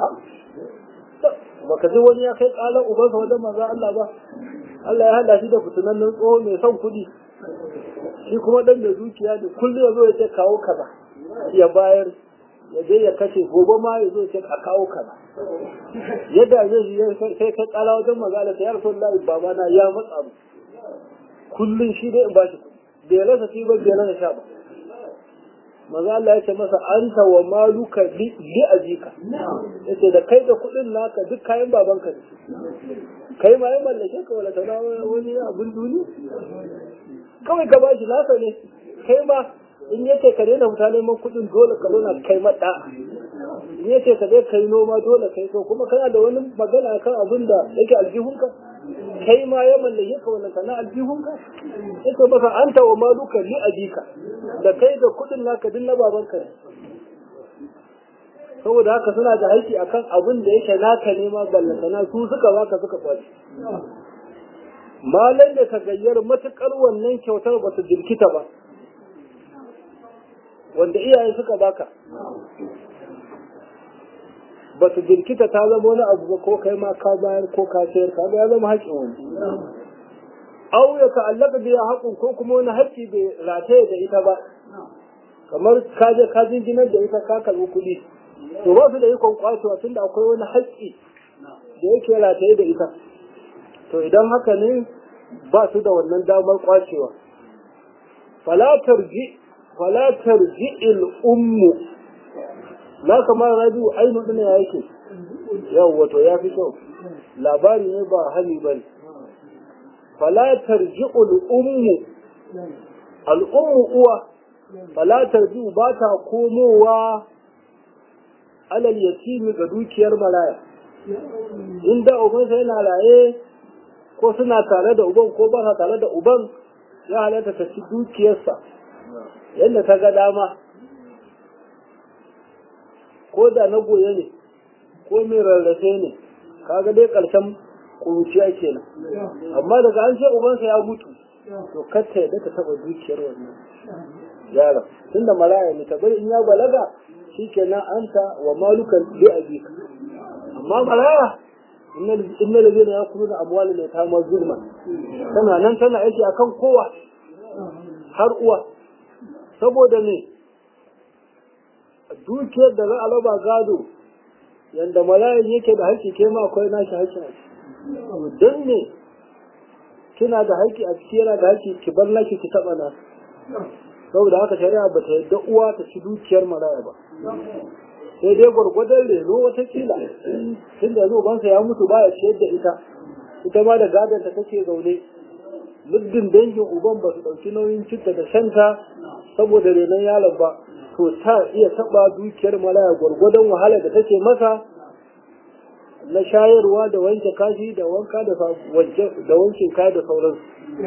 baka ji wani ya kai ƙalar ubansa wajen manzo Allah ba Allah ya hada shi da fitinannen tsoho mai son kuɗi shi kuma dan da zuciya da kullum ya zo ya ce kawo kaza ya bayar ya je ya kashe gobe ma ya zo ya ce a kawo kaza yadda zai yi sai ka kala wajen magana ta yarsu Allah baba na ya matsa mu kullum shi dai in ba shi bai rasa ci ba bai rasa sha ba maza Allah ya ce masa anta wa maluka li ajika yace da kai da kudin naka duk kayan babanka ne kai ma ya mallake ka wala tana wani abin duniya kawai ka bashi nasa ne kai ma in yace ka daina fita neman kudin dole ka zauna kai mada in yace ka je kai noma dole kai so kuma kana da wani magana kan abin da yake aljihunka kai ma ya mallake ka wannan kana aljihunka yace maka anta wa maluka li ajika da kai da kudin naka din na babanka ne saboda haka suna da haƙƙi akan abin da yake naka ne ma ballantana su suka baka suka kwaci malan da ka gayyar matukar wannan kyautar ba su jirkita ba wanda iyaye suka baka ba su jirkita ta zama wani abu ba ko kai ma ka bayar ko ka sayar ka ya zama haƙƙin wani au ya ta'allaka biya haƙun ko kuma wani haƙƙi bai rataye da ita ba kamar ka je ka jinginar da ita ka karɓi kuɗi to ba su da ikon kwacewa tunda akwai wani haƙƙi da yake rataye da ita to idan haka ne ba su da wannan damar kwacewa falatar ji falatar ji il ummu na kamar rabiu ainu ɗin ya yake yau wato ya fi kyau labari ne ba hali ba ne falatar ji ummu al'ummu uwa falatar ji ba ta komowa alal yatimi ga dukiyar maraya inda ubansa yana raye ko suna tare da uban ko ba sa tare da uban ya halatta ta ci dukiyarsa yadda ta ga dama ko da na goye ne ko mai rarrafe ne kaga dai ƙarshen kuruciya kenan amma daga an ce ubansa ya mutu to kacce yadda ta taɓa dukiyar wannan yaron tunda maraya ne ta bari in ya balaga shikenan anta wa malukan bi abika amma maraya inna ladina yakuluna amwalal yatama zulman tana nan tana aiki akan kowa har uwa saboda ne dukiyar da za a raba gado yanda malayan yake da haƙƙi ke ma akwai nashi haƙƙi don ne kina da haƙƙi a ciki yana da haƙƙi ki bar naki ki taɓa na saboda haka shari'a ba ta yadda uwa ta ci dukiyar maraya ba sai dai gwargwadon reno watakila tun da yanzu bansa ya mutu baya ciyar da ita ita ma da gadon ta take zaune muddin dangin uban ba su ɗauki nauyin cinta da shanta saboda renon yaron ba to ta iya taɓa dukiyar maraya gwargwadon wahala da take masa na shayarwa da wanke kashi da wanka da wankin kaya da sauransu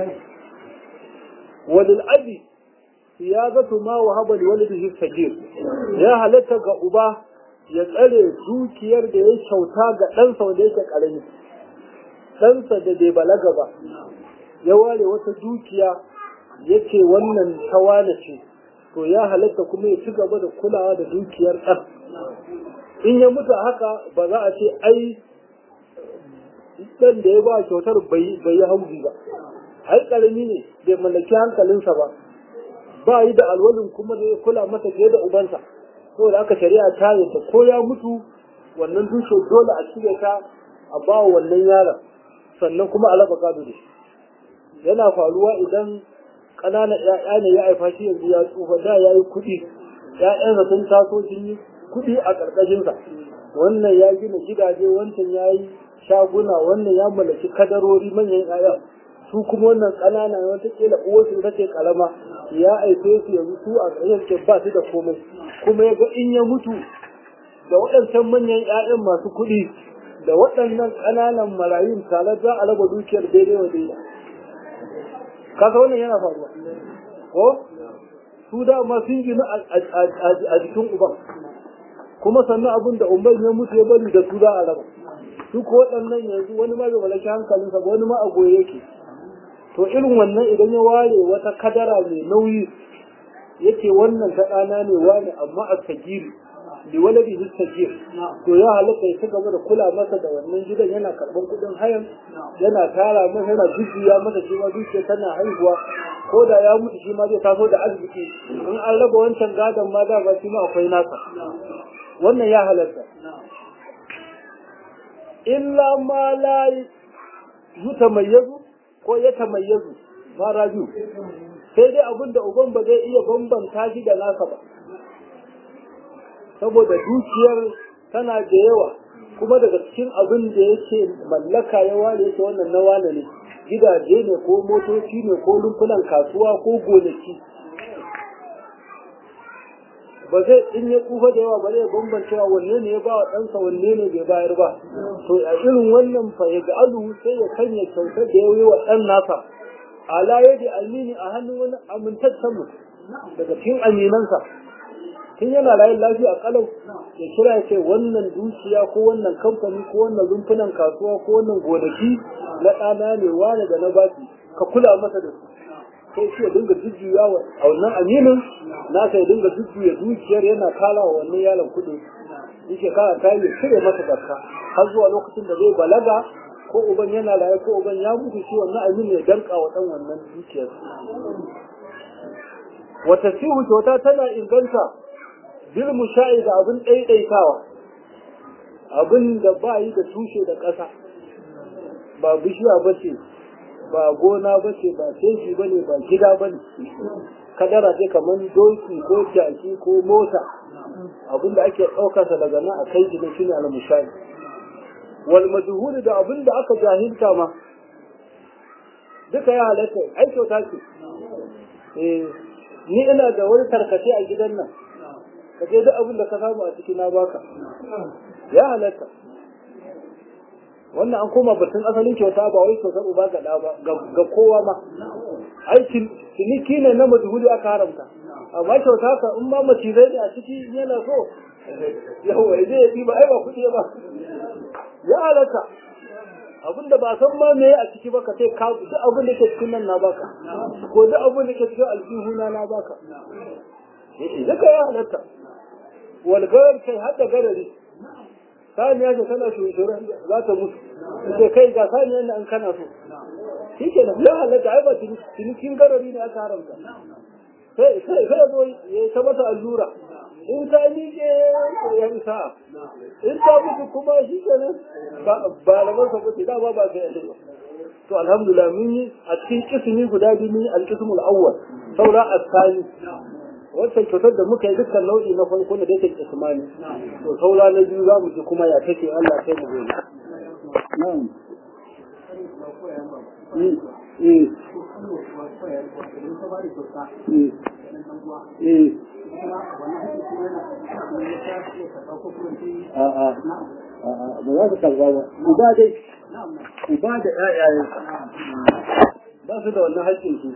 wadil abi siyazatu ma wahaba li walidihi sagir ya halatta ga uba ya tsare dukiyar da ya kyauta ga ɗansa wanda yake ƙarami ɗansa da bai balaga ba ya ware wata dukiya yake wannan tawana ce to ya halatta kuma ya ci gaba da kulawa da dukiyar ɗan in ya mutu haka ba za a ce ai ɗan da ya ba kyautar bai yi hauzi ba ai ƙarami ne bai mallaki hankalinsa ba ba yi da alwalin kuma da ya kula masa fiye da ubansa saboda aka shari'a ta yadda ko ya mutu wannan dushe dole a cire ta a ba wa wannan yaron sannan kuma a raba gado da shi yana faruwa idan ƙananan ‘ya'ya ne ya haifa shi yanzu ya tsufa da ya yi kuɗi ‘ya'yansa sun taso sun yi kuɗi a ƙarƙashinsa wannan ya gina gidaje wancan ya yi shaguna wannan ya mallaki kadarori manyan ‘ya'ya su kuma wannan ƙanana watakila uwarsu ita ce ƙarama ya aife su yanzu su a ƙarshen ke ba su da komai kuma ya ga in ya mutu da waɗancan manyan ‘ya'yan masu kuɗi da waɗannan ƙananan marayun tare za a raba dukiyar daidai wa daidai kasa wannan yana faruwa ko su dama sun gina a jikin uban kuma sannan abin da umar ya mutu ya bari da su za a raba su ko waɗannan yanzu wani ma bai malaki hankalinsa ba wani ma a goye yake to irin wannan idan ya ware wata kadara mai nauyi yake wannan ta ɗana ne wani amma a sagiri da wani da sagir to ya halatta ya ci gaba da kula masa da wannan gidan yana karɓar kuɗin hayan yana tara masa yana jujjuya masa cewa dukiya tana haihuwa ko da ya mutu shi ma zai taso da arziki in an raba wancan gadon ma da ba shi ma akwai nasa wannan ya halatta illa ma la yutamayyazu ko ya tamayyazu ma raju sai dai abin da uban ba zai iya bambanta shi da nasa ba saboda dukiyar tana da yawa kuma daga cikin abin da yake mallaka ya ware yake wannan na wane ne gidaje ne ko motoci ne ko rumfunan kasuwa ko gonaki ba zai in ya tsufa da yawa ba zai bambancewa wanne ne ya ba wa ɗansa wanne ne bai bayar ba to a irin wannan fa ya alu sai ya sanya kyautar da ya yi wa ɗan nasa ala yadi amini a hannun wani amintaccen mutum daga cikin aminansa tun yana rayu lafiya kalau ya kira ya ce wannan dukiya ko wannan kamfani ko wannan rumfunan kasuwa ko wannan gonaki na ɗana ne wane da na baki ka kula masa da su sai shi ya dinga jujjuya wa a wannan aminin nasa ya dinga jujjuya dukiyar yana kala wa wannan yaron kuɗi yake kara ta yi cire masa zakka har zuwa lokacin da zai balaga ko uban yana raye ko uban ya mutu shi wannan aminin ya danka wa ɗan wannan dukiyar wata sihu kyauta tana inganta bil musha'i da abin ɗaiɗaitawa abin da ba yi da tushe da ƙasa ba bishiya ba ce ba gona ba ce ba teji ba ne ba gida ba ne kadara ce kamar doki ko jaki ko mota abin da ake ɗaukarsa daga nan a kai gida shine al musha'i wal majhul da abin da aka jahilta ma duka ya halatta ai kyauta ce eh ni ina da wani tarkace a gidan nan ka je duk abin da ka samu a ciki na baka ya halatta wannan an koma batun asalin kyauta ba wai kyautar uba ga ɗa ba ga kowa ma ai ciniki ne na majhuli aka haramta amma kyauta ka in ma macizai ne a ciki yana so yawa ya je ya ɗiba ai ba kuɗi ba ya halatta abin da ba san ma me a ciki ba ka sai ka duk abin da ke cikin nan na baka ko duk abin da ke cikin aljihuna na baka duka ya halatta walgarar kai hadda garari saniya ce tana shushuran za ta mutu ce kai ga saniya ne an kana so shi ke nan ya halatta ai ba cinikin garari ne aka haramta sai sai zo ya ta mata allura in ta miƙe ya isa in ta mutu kuma shi ke nan ba lamarsa ba ce da ba ba sai ya to alhamdulillah mun yi a cikin kismi guda biyu mun yi alkismul awwal saura asani wancan kyautar da muka yi dukkan nau'i na farko da dake ismani to saura na biyu za mu ji kuma ya take Allah sai mu gani na'am eh eh eh a'a a'a ba za su karba ba uba dai uba da ƴaƴayensa ba su da wannan haƙƙin su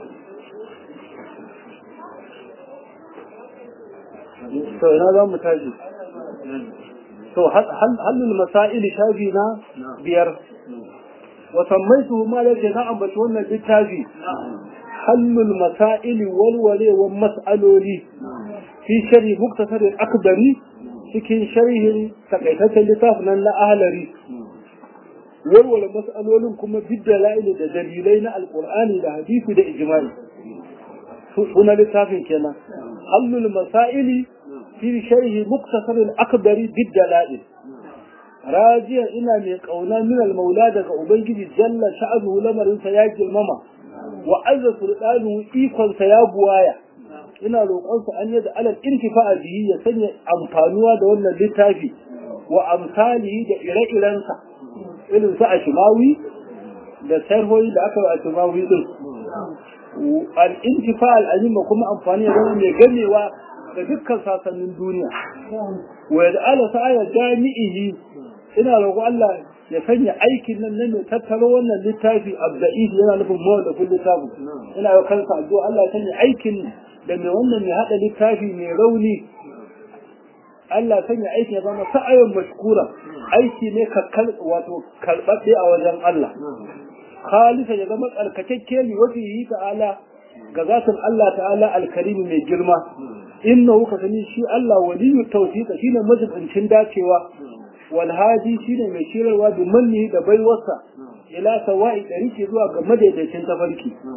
to ina za mu tashi to halin masaili shafi na biyar wa sammaitu ma da na ambaci wannan littafi halul masaili walwalewan mas'aloli fi shari muktasar akbari cikin sharhin takaitaccen littafin nan na ahlari walwale mas'alolin kuma bidda la'ili da dalilai na alqur'ani da hadisi da ijma'i suna littafin kenan halul masaili fi sharhi muktasar akbari bidda la'ili rajiya ina mai kauna min al-maula daga ubangiji jalla sha'anuhu lamarinsa ya girmama wa azza sultanu ikonsa ya buwaya ina roƙonsa an yadda alal intifa'a bihi ya sanya amfanuwa da wannan littafi wa amsalihi da ire-irensa irin su ashimawi da sarhoyi da aka yi ashimawi din al intifa al azima kuma amfani da mai gamewa da dukkan sasannin duniya wa yad'ala sa'a jami'ihi ina roƙo Allah ya sanya aikin nan na mai tattaro wannan littafi abda'ihi yana nufin mawallafin littafi ina yau kansa addu'a Allah ya sanya aikin da mai wannan mai haɗa littafi mai rauni Allah ya sanya aikin ya zama sa'ayin mashkura aiki ne kakkal wato karɓaɗɗe a wajen Allah khalisa ya zama tsarkakakke ne wajen yi ta'ala ga zatin Allah ta'ala alkarimi mai girma innahu ka sani shi Allah waliyyu tawfiqa shine majibincin dacewa walhaji shine mai shirarwa da manni da baiwarsa ila sawa'i ɗari ke zuwa ga madaidaicin tafarki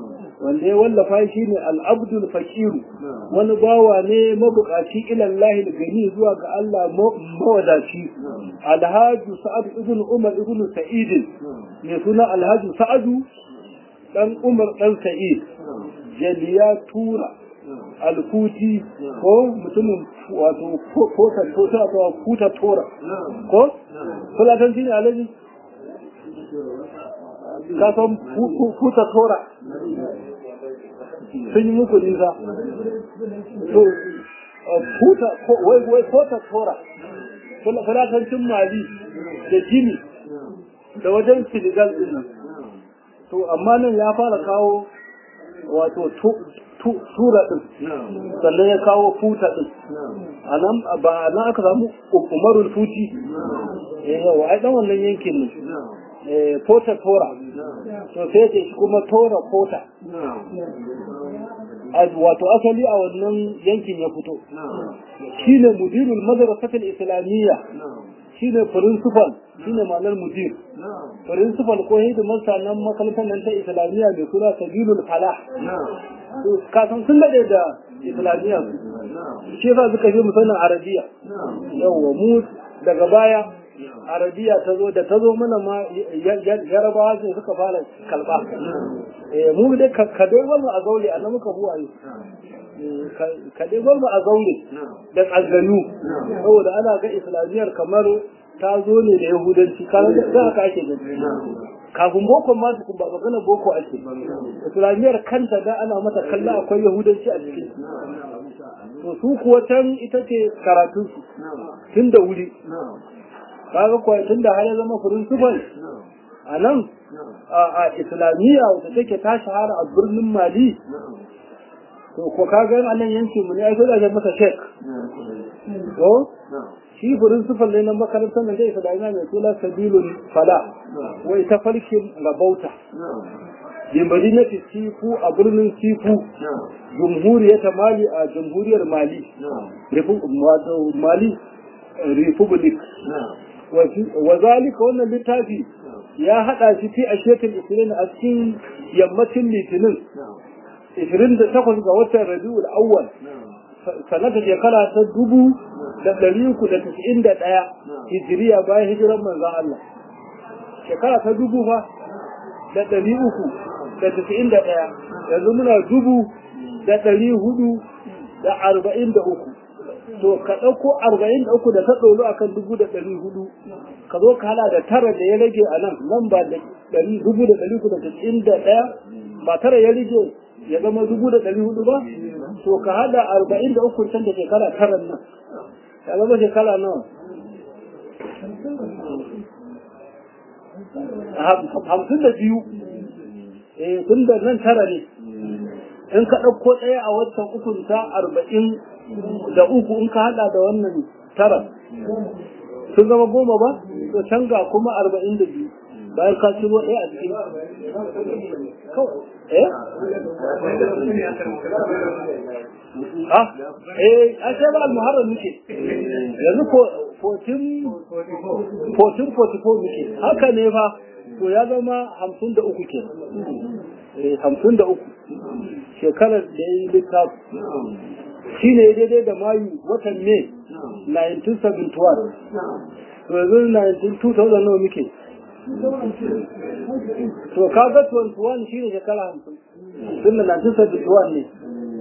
wanda ya wallafa shi ne al'abdul fakiru wani bawa ne mabukaci ilallahi gani zuwa ga Allah mawadaci alhaji sa'ad ibn umar ibn sa'id ne suna alhaji sa'adu dan umar dan sa'id jaliya tura alkuti ko mutumin wato kota tota ko kuta tora ko fulatan shine alaji ka san kuta tora sun yi muku nisa to kuta wai wai kota tora fulatancin mali da jini da wajen senegal din nan to amma nan ya fara kawo wato tura din sannan ya kawo futa din a nan ba na aka samu umarul futi eh yawa ai dan wannan yankin ne eh pota tora to sai ce shi kuma tora pota wato asali a wannan yankin ya fito shine mudirul madrasatul islamiyya shine principal shine ma'anar mudir principal ko hidimar sanan makarantar nan ta islamiyya mai suna sabilul falah ka san sun dade da islamiyya su shi yasa suka je musamman arabiya yawwa mu daga baya arabiya ta zo da ta zo mana ma yarabawa sai suka fara kalba mu dai ka dai mu a zaure a muka buwaye ka dai mu a zaure da tsaganu saboda ana ga islamiyar kamar ta zo ne da yahudanci kan da haka ake gani kafin boko ma su ba magana boko ake islamiyar kanta da ana mata kalla akwai yahudanci a cikin to su kuwa can ita ce karatun su tun da wuri kaga kuwa tun da har ya zama principal a nan a islamiyya wata take ta shahara a birnin mali to ko kaga a nan yankin mu ne ai sai da masa shek to shi principal ne na makarantar nan da islamiyya mai suna sabilul fala wai ta farkin rabauta bin madinati sifu a birnin sifu jumhuriyar mali a jamhuriyar mali mali republic wa zalika wannan littafi ya hada shi fi ashiyatul isnin a cikin yammacin litinin 28 ga watan rabiul awwal sanata shekara ta dubu da ɗari uku da tasa'in da ɗaya hijiriya bayan hijiran manzan Allah shekara ta dubu fa da ɗari uku da tasa'in da ɗaya yanzu muna dubu da ɗari hudu da arba'in da uku to ka ɗauko arba'in da uku da ta ɗoro akan dubu da ɗari hudu ka zo ka hala da tara da ya rage a nan nan ba da ɗari dubu da ɗari uku da tasa'in da ɗaya ba tara ya rage ya zama dubu da ɗari hudu ba to ka hada arba'in da uku can da shekara tara nan ya zama shekara nawa hamsin da biyu eh tun da nan tara ne in ka ɗauko ɗaya a watan ukun ta arba'in da uku in ka hada da wannan tara sun zama goma ba to can ga kuma arba'in da biyu bayan ka ciro ɗaya a cikin eh ah eh a sai ba al-muharram muke yanzu ko 14 14 44 muke haka ne fa to ya zama 53 ke eh 53 shekarar da yayi littafi shine daidai da mayu watan ne 1971 to yanzu 19 2000 nawa muke to kaga 21 shine shekara 50 tun da 1971 ne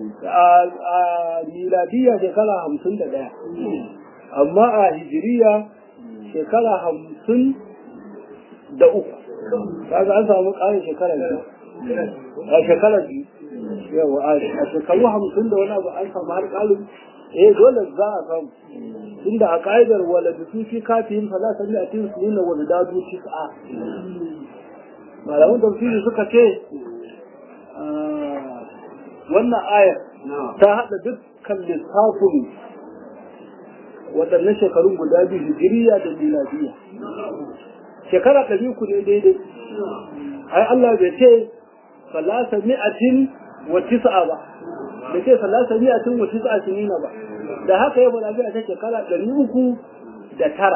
a miladiya shekara 51 amma a hijiriya shekara 50 da uku kaga an samu ƙarin shekara biyu a shekara biyu yawa a shekaru 50 da wani abu an samu har ƙarin eh dole za a samu tunda a ƙa'idar wala da su fi kafin fa za ta bi a cikin su nuna wani dadu tis'a malaman tafsiri suka ce wannan ayar ta haɗa dukkan lissafin waɗannan shekarun guda biyu hijiriya da miladiya shekara ɗari ku ne daidai ai Allah bai ce salasa mi'atin wa tis'a ba bai ce salasa mi'atin wa tis'a sinina ba da haka ya faɗa biya ta shekara ɗari uku da tara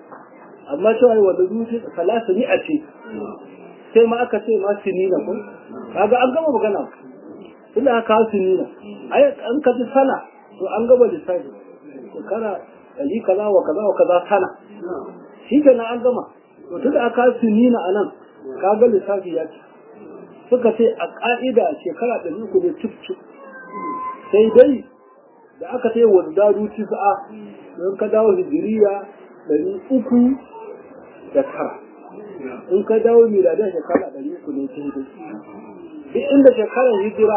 amma cewa wanda zuci salasa mi'a ce sai ma aka ce ma sinina ko kaga an gama magana tunda aka hasu nina ai an ka ji sana to an gama lissafi shekara ɗari kaza wa kaza wa kaza sana shi kenan an gama to tunda aka hasu nina a nan kaga lissafi ya ci suka ce a ƙa'ida shekara ɗari uku ne cif cif sai dai da aka ce wa daru tis'a don ka dawo hijiriya ɗari uku da tara in ka dawo miladin shekara ɗari uku ne sai dai duk inda shekarar hijira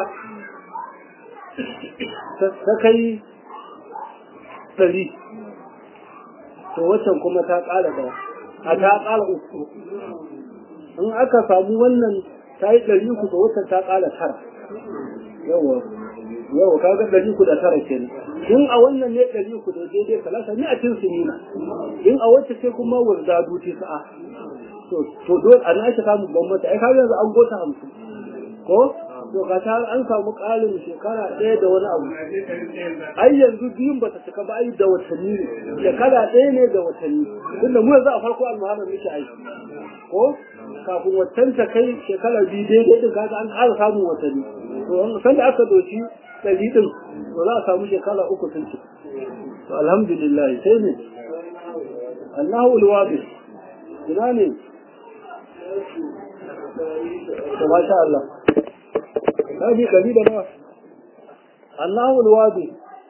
ta kai ɗari to waccan kuma ta ƙara da a ta ƙara uku in aka samu wannan ta yi ɗari uku to waccan ta ƙara tara yawa yawa kaga ɗari uku da tara kenan in a wannan ne ɗari uku da daidai talata ni a cin sinina in a wacce ce kuma wanda duti sa'a to to dole a na ake samun bambanta ai kaga yanzu an gota hamsin ko to ga ta an samu ƙarin shekara ɗaya da wani abu ai yanzu biyun bata cika ba ai da watanni ne shekara ɗaya ne da watanni tunda mu yanzu a farko almuharram muke aiki ko kafin watan ta kai shekara biyu daidai din kaga an ƙara samun watanni to sanda aka doshi ɗari din to za a samu shekara uku sun ci to alhamdulillah sai ne Allahu alwabi ina ne to masha Allah kaji ɗari da nawa Allahu alwadi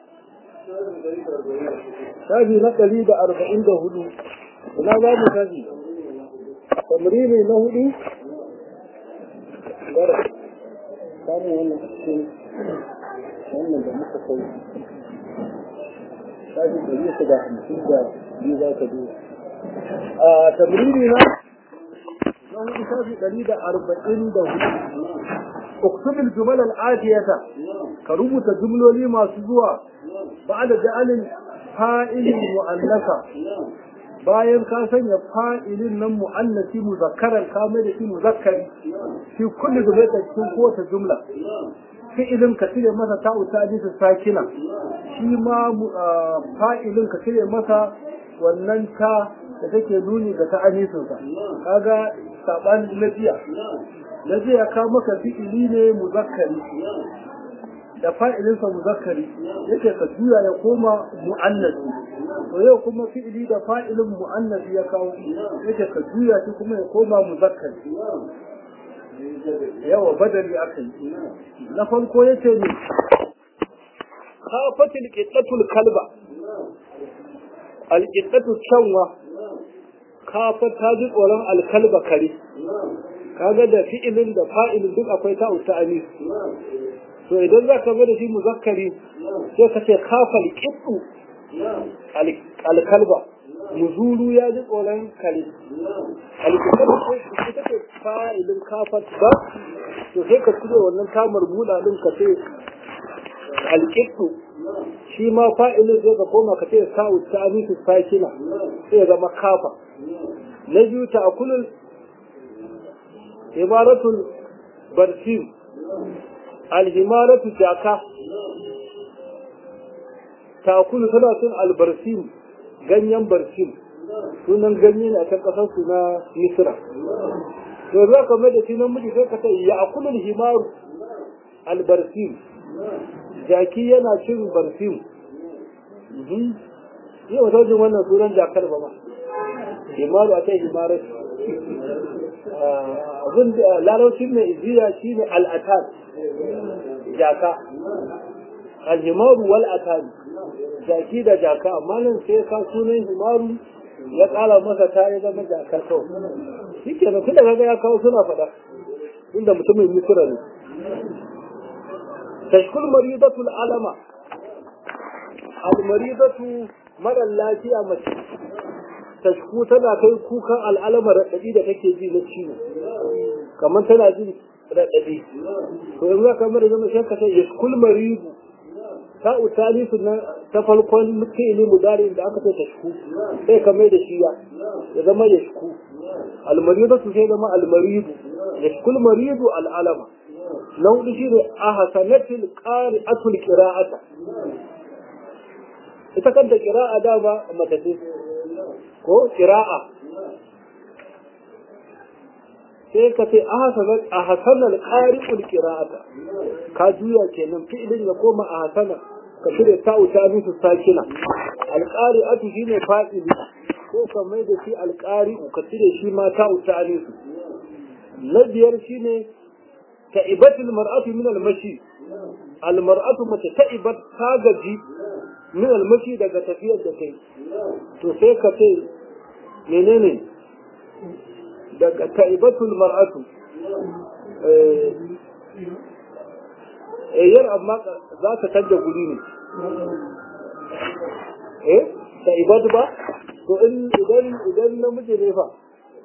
shafi na ɗari da arba'in da hudu ina za mu shafi tamrini na hudu samun wannan cikin wannan da muka kai shafi ɗari su da hamsin da biyu za ka duba a tamrini na na hudu shafi ɗari da arba'in da hudu اكتب الجمل الآتية كربط جملولي ما سزوا بعد جعل فائل مؤنثا bayan ka sanya fa'ilin nan mu'annasi muzakkaran ka mai da shi muzakkari shi kullu da zai cikin kowace jumla fi'ilin ka cire masa ta'u ta su sakina shi ma fa'ilin ka cire masa wannan ta da take nuni ga ta'anisin sa kaga sabanin lafiya da zai ya kawo maka fi'ili ne muzakkari da fa'ilinsa muzakkari yake ka juya ya koma mu'annasi to yau kuma fi'ili da fa'ilin mu'annasi ya kawo yake ka juya shi kuma ya koma muzakkari yawa badali aka yi na farko yace ne kafatil qiddatul kalba alqiddatu canwa kafa ta ji tsoron alkalba kare kaga da fi'ilin da fa'ilin duk akwai ta uta anis to idan za ka da shi muzakkari sai ka ce kafa alqiddu alkalba muzuru ya ji tsoron kare alqiddu ita ce fa'ilin kafa ba to sai ka cire wannan tamar buɗa din ka ce alqiddu shi ma fa'ilin zai ka koma ka ce sa'u ta anisu sakina sai ya zama kafa na biyu ta akulul imaratul barsim alhimaratu jaka ta akulu tana cin albarsim ganyen barsim sunan ganye ne a can kasar su na misra to za ka mai da shi nan miji sai ka ce ya akulul himaru albarsim jaki yana cin barsim yi wa taujin wannan sunan jakar ba ma himaru a kai himarar abin da laraucin mai iziya shi ne al'atar jaka alhimaru wal atar jaki da jaka amma nan sai ka sunan himaru ya kara masa ta ya zama jakar kawai shi ke da tunda kaga ya kawo suna faɗa inda mutumin misira ne tashkul maridatul alama al-maridatu mara lafiya mace tashku tana kai kukan al'alama raɗaɗi da kake ji na ciwo kamar tana jin raɗaɗi to yanzu ka mara zama sai ka ce yashkul maridu ta utali su na ta farkon fi'ili mudarin da aka ce tashku sai ka mai da shi ya ya zama yashku almaridu su sai zama almaridu yashkul maridu al'alama na hudu shi ne a hasanatil qari'atul qira'ata ita kanta qira'a da ba mata ce ko qira'a sai ka ce a hasanar ƙari'ul ƙira'ata ka juya kenan fi'ilin ya koma a hasanar ka shirya ta wuta nusu sakina alƙari'atu shi ne fa'ili ko ka mai da shi alƙari'u ka cire shi ma ta wuta nusu na biyar shi ne ta'ibatul mar'atu min almashi almar'atu mace ta'ibat ta gaji min almashi daga tafiyar da kai to sai ka ce menene daga ta'ibatul mar'atu eh yar amma za ta canja guri ne eh ta'ibatu ba to in idan idan namiji ne fa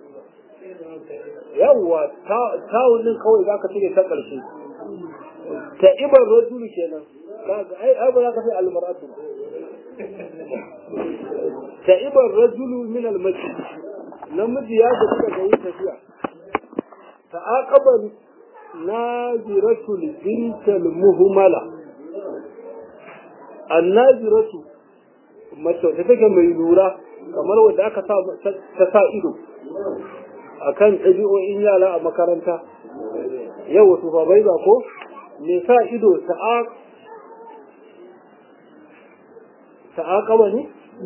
yawwa tawun din kawai za ka cire ta ƙarshe ta'ibar rajulu kenan ai ai ba za ka sai almar'atu ba ta'ibar rajulu min almasjid namiji ya gaji daga yin tafiya ta'aqaba naziratu bintal muhmala annaziratu mace da take mai lura kamar wanda aka sa ta sa ido akan ɗabi'o'in yara a makaranta yau wasu babai ba ko me sa ido ta'aqaba ne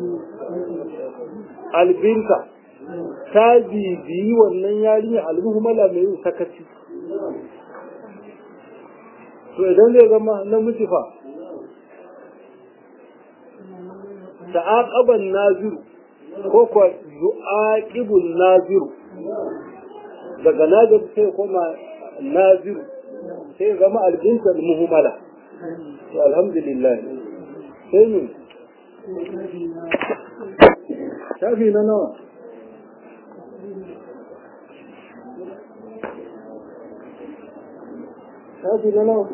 albinta ta bibiyi wannan yarinya almuhmala mai yin sakaci to idan zai zama namiji fa ta'aqaban naziru ko kuwa yu'aqibun naziru daga nazir sai koma naziru sai zama albinta almuhmala to alhamdulillah sai ne shafi na nawa shafi na nawa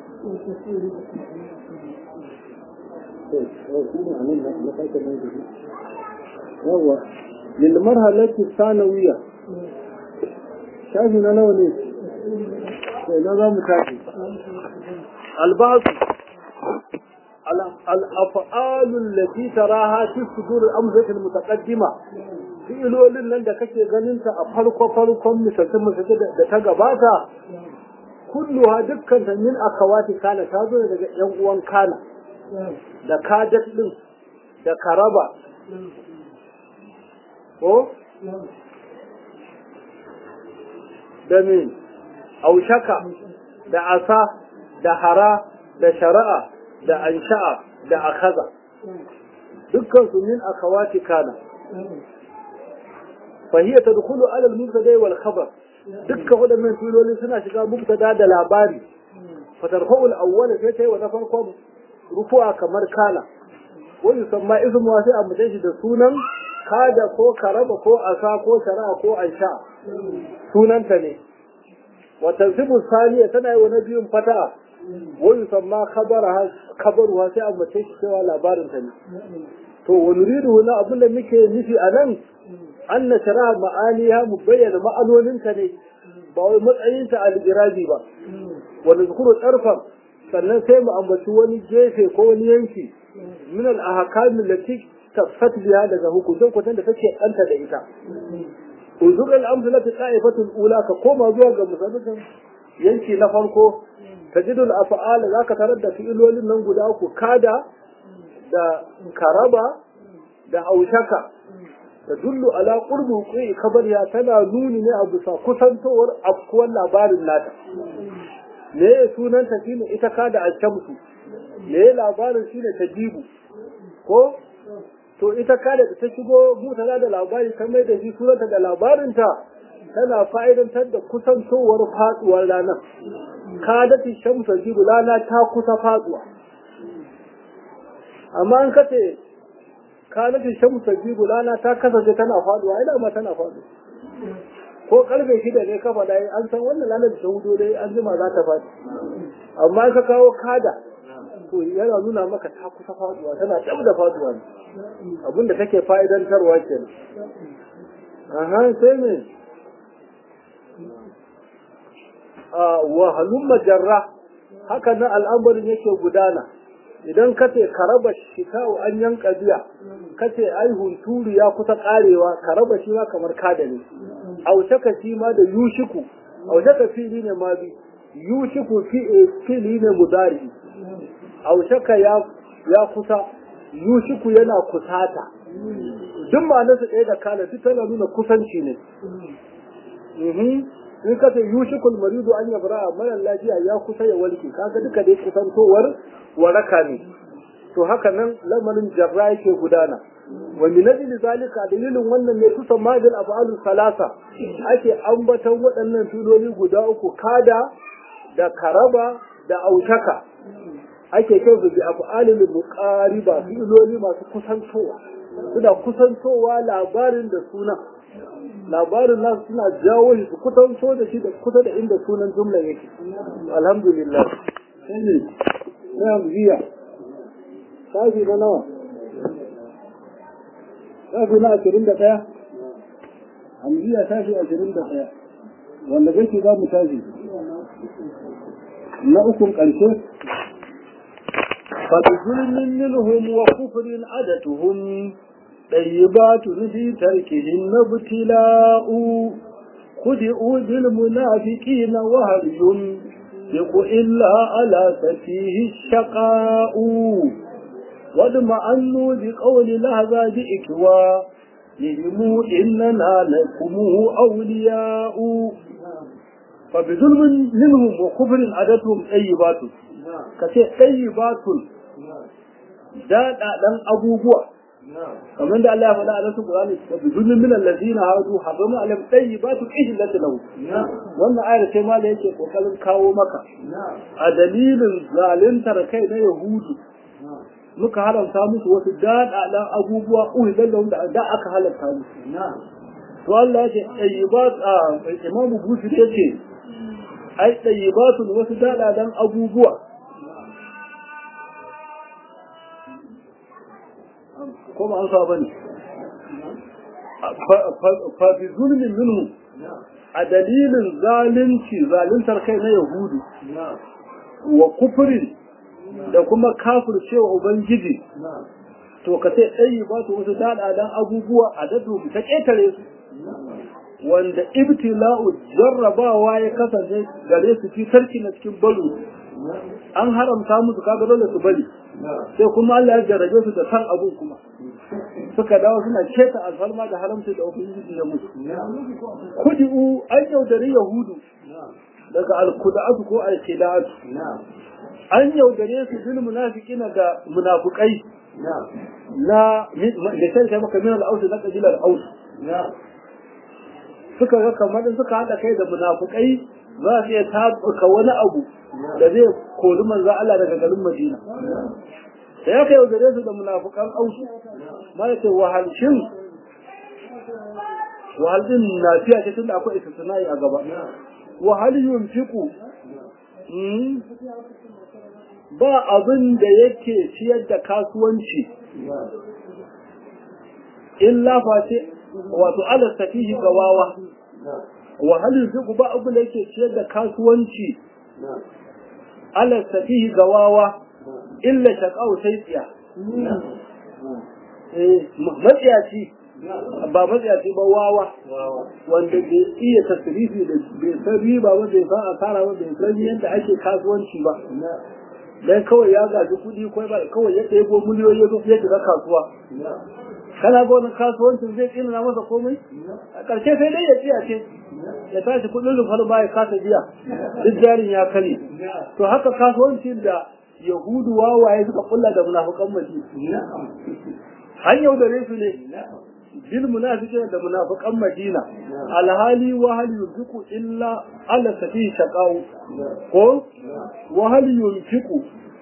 yawa للمرحلة الثانوية شايف انا لو ليه نظام كافي البعض الافعال التي تراها في صدور الامزة المتقدمة fi'ilolin nan da kake ganin ta a farko farkon misaltin misaltin da ta gabata kulluha dukkan ta min akawati kana ta zo daga yan uwan kana da kadat din da karaba ko da min aushaka da asa da hara da shari'a da ansha'a da akaza dukkan su min akawati kana فهي تدخل على المبتدا والخبر dukkan waɗannan filoli suna shiga mubtada da labari fatarfa'u al-awwal sai kai wa na farkon rufu'a kamar kala wa yusamma ismu wa sai amma shi da sunan kada ko karaba ko asa ko shara'a ko aisha sunanta ne wa tansibu saniya tana yi wa na biyun fata'a wa yusamma khabara khabaruha sai amma shi cewa labarin ta ne to wa nuridu na abin da muke nufi a nan an na shara ma'aniya mu bayyana ma'anoninta ne ba wai matsayinta a ligirabi ba wanda zukuru tsarfan sannan sai mu ambaci wani gefe ko wani yanki min al-ahkamin lati tafsat biha daga hukuncin kutan da take danta da ita uzur al-amsalati qa'ifatul ula ka koma zuwa ga misalin yanki na farko tajidul af'al zaka tarar da fi'ilolin nan guda uku kada da karaba da aushaka da dullu ala qurbu qi kabariya tana nuni ne a bisa kusantowar afkuwar labarin nata me ya sunan ta shine ita ka da ashamsu me ya labarin shine tajibu ko to ita ka da ta shigo mutala da labari ta mai da shi sunanta da labarinta tana fa'idantar da kusantowar faduwar ranar ka da shamsu jibu rana ta kusa faduwa amma an kace kanatin shamsu jibu rana ta kasance tana faduwa ina ma tana faduwa ko karfe shida ne kafa dai an san wannan ranar da hudu dai an jima za ta faɗi amma ka kawo kada to yana nuna maka ta kusa faduwa tana dab da faduwa ne abinda take fa'idantarwa kenan aha sai me a wa halumma jarra haka nan al'amarin yake gudana idan ka ce ka raba shika'u an yanka biya ka ce ai hunturu ya kusa karewa ka raba shi ma kamar kada ne aushaka shi ma da yushiku aushaka fili ne ma bi yushiku fili ne mudari aushaka ya ya kusa yushiku yana kusata duk ma'anarsa ɗaya da kana duk tana nuna kusanci ne in ka ce yushikul maridu an yabra mara lafiya ya kusa ya walke kaga duka dai kusantowar waraka ne to haka nan lamarin jarra yake gudana wa min ajli zalika dalilin wannan ne kusan madal af'alu salasa ake ambaton waɗannan filoli guda uku kada da karaba da aushaka ake kyau da af'alul muqariba filoli masu kusantowa suna kusantowa labarin da sunan labarin nasu suna jawo shi su kusanto da shi da kusa da inda sunan jumla yake alhamdulillah sai ne na biya shafi na nawa shafi na ashirin da ɗaya hamziya shafi ashirin da ɗaya wanda kake za mu tashi na ukun ƙarshe فبظلم منهم وكفر عدتهم طيبات في تركهن ابتلاء خدعوا بالمنافقين وهل ينفق إلا على سفيه الشقاء واطمأنوا بقول لهذا بإكوى لهم إننا لكم أولياء فبظلم منهم وكفر عدتهم طيبات كثير طيبات daɗaɗen abubuwa kamar da Allah ya faɗa a nasu Qur'ani wa bi zulmin min allazina hadu harama alam tayyibatu ihlat lahu wannan ayar sai ma da yake kokarin kawo maka a dalilin zaluntar kai na yahudu muka haramta musu wasu daɗaɗen abubuwa uhilal lahum da da aka halarta musu to Allah ya ce tayyibat a Imam Busiri yace ai tayyibatu wasu daɗaɗen abubuwa ko ba an sa bane fa bi zulmin minhu a dalilin zalunci zaluntar kai na yahudu wa kufrin da kuma kafircewa ubangiji to ka sai tsayi ba su wasu daɗaɗen abubuwa a dadu ta ƙetare su wanda ibtila'u jarrabawa ya kasance gare su fi sarki na cikin balu an haramta musu kaga dole su bari sai kuma Allah ya jarrabe su da san abun kuma suka dawo suna keta alfarma da haramta da ubangiji ya musu kudi'u an yaudari yahudu daga alkuda'atu ko alkida'atu an yaudare su bil munafiqina da munafukai na da sai kai maka min al-aus na kabilar aus suka ga kamar suka hada kai da munafukai za su iya tabuka wani abu da zai kori manzo Allah daga garin Madina da ya kai yaudare su da munafukan aus ma yace wahalshin wahal din lafiya ce tunda akwai istisnai a gaba wahal yunfiqu ba abin da yake ciyar da kasuwanci illa face wato ala safihi gawawa wa hal yuziku ba abin da yake ciyar da kasuwanci ala safihi gawawa illa shaqau sai tsiya eh matsiyaci ba matsiyaci ba wawa wanda bai iya tasirifi da bai san riba ba bai san asara ba bai san yadda ake kasuwanci ba dan kawai ya gaji kuɗi kawai ba kawai ya ɗebo miliyoyi ya ya shiga kasuwa kana ga wannan kasuwancin zai tsina masa komai a ƙarshe sai dai ya tsiya ce ya tashi kuɗin rufar ba ya kasa biya duk jarin ya kare to haka kasuwancin da yahudu wawaye suka kulla da munafukan mace an yaudare su ne bil munafiqina da munafiqan madina alhali wa hal yunfiqu illa ala safi shaqau ko wa hal yunfiqu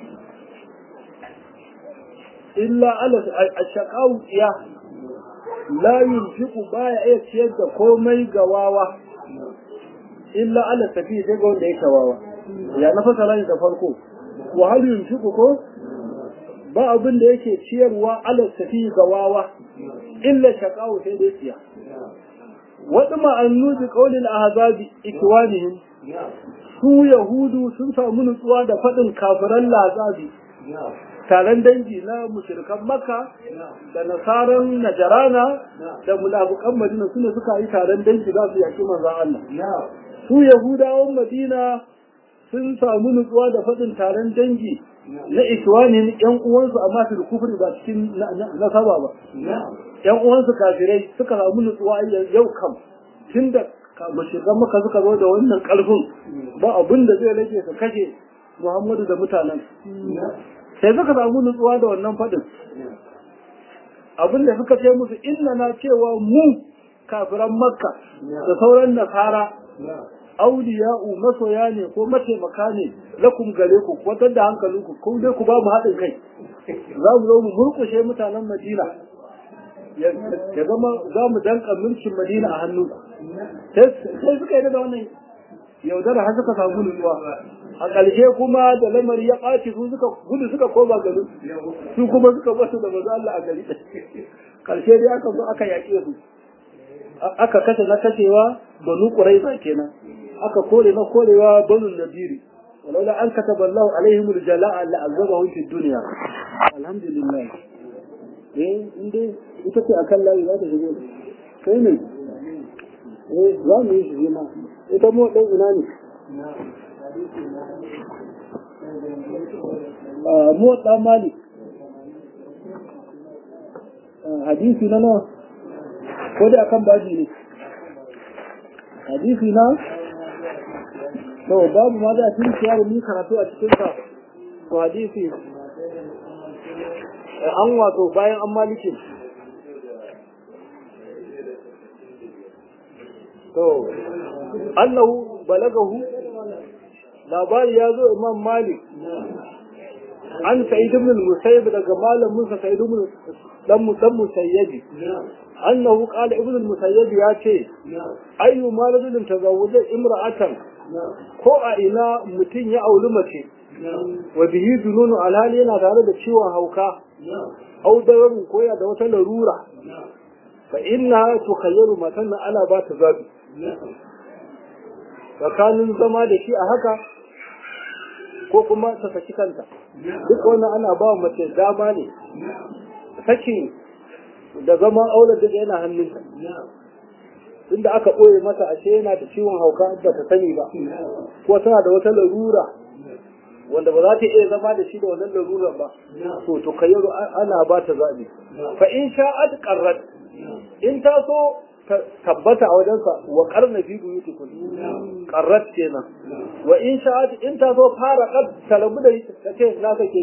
illa ala shaqau ya la yunfiqu baya iya ciyar da komai ga wawa illa ala safi sai ga wanda yake wawa ya na fasara da farko wa hal yunfiqu ko ba abin da yake ciyarwa ala safi ga wawa illa shaqawu sai dai tsiya wadu ma'annu bi qawlil ahzabi ikwanihim su yahudu sun samu nutsuwa da fadin kafiran lazabi taron dangi na mushrikan makka da nasaran najarana da munafikan madina sune suka yi taron dangi za su yaki manzon Allah su yahudawan madina sun samu nutsuwa da faɗin taron dangi na iswanin yan uwansu amma su da kufri ba cikin nasaba ba yan uwansu kafirai suka samu nutsuwa yau kam tun da mashigan maka suka zo da wannan ƙarfin ba abin da zai rage su kashe muhammadu da mutanen sai suka samu nutsuwa da wannan faɗin abin da suka ce musu inna na cewa mu kafiran makka da sauran nasara auliya'u masoya ne ko mataimaka ne lakum gare ku kwatar da hankalinku ko dai ku ba mu haɗin kai za mu zo mu murkushe mutanen madina ya zama za mu danka mulkin madina a hannunku sai suka yi da wannan yaudara har suka samu nutsuwa a ƙarshe kuma da lamari ya ɓaci su suka gudu suka koma garin su kuma suka basu da maza Allah a gari ƙarshe dai aka zo aka yaƙe su aka kashe na kashewa banu ƙuraiza kenan aka kore na korewa banu nadiri walaula an kataba Allah alaihim aljala'a la'azabahum fi dunya alhamdulillah eh inde ita ce akan layi za ta shigo kai ne eh za mu yi shi ma ita mu dan ina ne mu dan malik hadisi na nawa ko da akan baji ne hadisi na to babu ma da tun ciyar ni karatu a cikin sa to hadisi an wato bayan an malikin to annahu balagahu labari ya zo imam malik an sa'id ibn al-musayyib daga malamin sa sa'id ibn dan dan musayyibi annahu qala ibn al-musayyib ya ce ayyu maladin tazawwaja imra'atan ko a ina mutum ya auri mace wa bihi jununu alhali yana tare da ciwon hauka au dawarin koya da wata larura fa inna tukhayyaru matan ana ba ta zabi tsakanin zama da shi a haka ko kuma ta saki kanta duk wannan ana ba mace dama ne sakin da zama aular da yana hannunta inda aka ɓoye mata ashe yana da ciwon hauka ba ta sani ba ko tana da wata larura wanda ba za ta iya zama da shi da wannan larurar ba to to kayyaru ana ba ta zaɓi fa in sha'at qarrat in ta so tabbata a wajensa wa karna fi buyuti kun qarrat kenan wa in sha'at in ta so fara qad talabu da ta ce na sake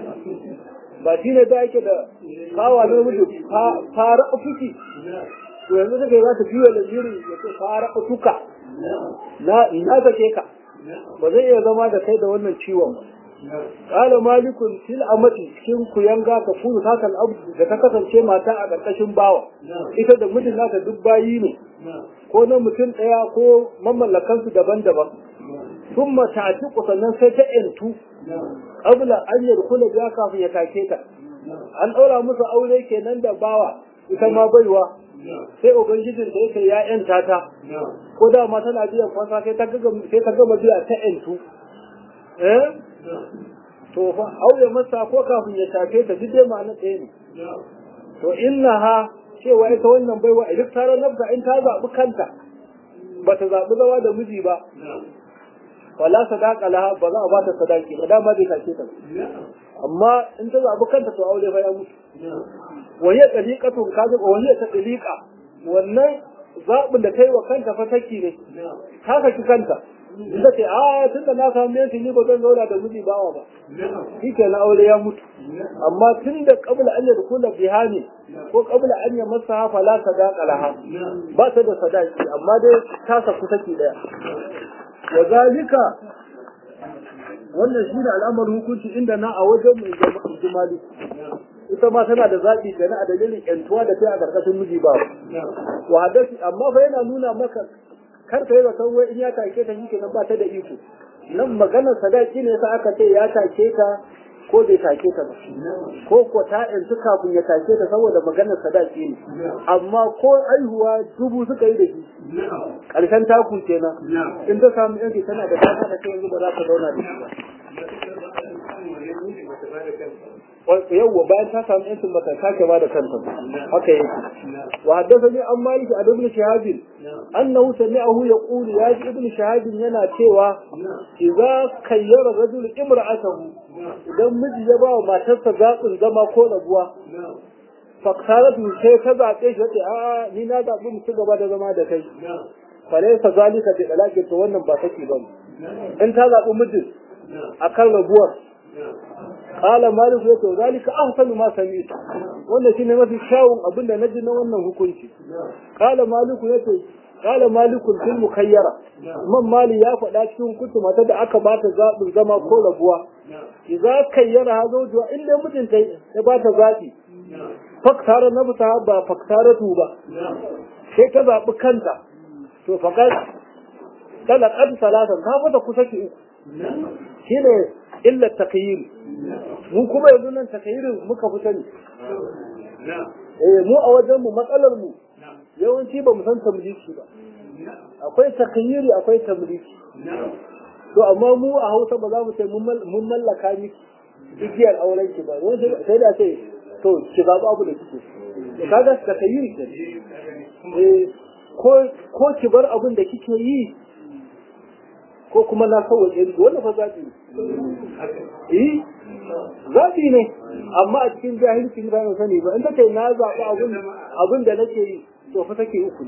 ba shi ne da yake da kawa na miji fara fuki to yanzu take za ta biyo da jiri ya ce fara tuka na na sake ka ba zai iya zama da kai da wannan ciwon ba Kala malikun fil amati cikin kuyanga ka kunu takal abu da ta kasance mata a ƙarƙashin bawa ita da mijin nata duk bayi ne ko na mutum ɗaya ko mamallakansu daban-daban sun mata sannan sai ta ‘yantu ƙabla an yi kula biya kafin ya take ta an ɗaura musu aure kenan da bawa ita ma baiwa sai ubangijin da yake ya ‘yanta ta ko da ma tana biyan kwasa sai ta gama biya ta ‘yantu eh to fa auye masa ko kafin ya shafe ta duk dai ma'ana ɗaya ne to innaha cewa ita wannan baiwa a duk taron nafsa in ta zaɓi kanta ba ta zaɓi zama da miji ba wala sadaka laha ba za a ba ta sadaki ba dama bai shafe ta amma in ta zaɓi kanta to aure fa ya mutu wahiya taliqatun kaji wahiya ta taliqa wannan zaɓin da kai wa kanta fa saki ne ka saki kanta Inda ce, a tun da na samu yanki ni ba zan zauna da miji bawa ba. Shi ke na aure ya mutu. Amma tun da kabla an yadda kula biha ne, ko kabla an yi masa hafa la sadaka laha. Ba ta da sadaki, amma dai ta saku saki daya. Wa zalika wannan shi ne al'amarin hukunci inda na a wajen mai jimali. ita ma tana da zaɓi da na a dalilin ƴantuwa da ta a ƙarƙashin miji ba. Wa hadasi amma fa yana nuna maka kar ka yi zaton wai in ya take ta shi nan ba ta da iko nan maganar sadaki ne sa aka ce ya take ta ko bai take ta ba ko ko ta yanzu kafin ya take ta saboda maganar sadaki ne amma ko aihuwa dubu suka yi da shi ƙarshen taku kenan in ta samu yanki tana da dama da kai yanzu ba za ta zauna da shi ba yawwa bayan ta samu yancin bata sake ba da kanta haka yake wa haddathani an maliki a ibn shahab annahu sami'ahu yaqulu ya ji ibn shahab yana cewa idza kayyara rajul imra'atahu idan miji ya ba wa matarsa zaɓin zama ko rabuwa faktaratu sai ta zaɓe shi wace a ni na zaɓi mu ci gaba da zama da kai falaisa zalika bi dalaki to wannan ba saki ba in ta zaɓi mijin akan rabuwar qala malik ya to zalika ahsanu ma sami'tu wannan shine mafi kyawun abinda naji na wannan hukunci qala malik ya to qala malik fil mukayyara man mali ya faɗa cikin hukunci mata da aka bata zaɓin zama ko rabuwa idza kayyara zawjuha in dai mijinta ya bata zaɓi faktara na bisa ba faktaratu ba sai ta zaɓi kanta to fakat talaqad salatan ka fata kusa ki uku shine illa takyir mu kuma yanzu nan takyirin muka fi sani eh mu a wajen mu matsalar mu yawanci ba mu san tamliki ba akwai takyiri akwai tamliki to amma mu a Hausa ba za mu ce mun mallaka miki igiyar auren ki ba sai da sai to ki zaɓi abu da kike kaga ka tayi ki eh ko ko ki bar abin da kike yi ko kuma na sauwaje ki wannan fa zaɓi eh zaɓi ne amma a cikin jahilci ba na sani ba in take na zaɓi abin abin da nake yi to fa take uku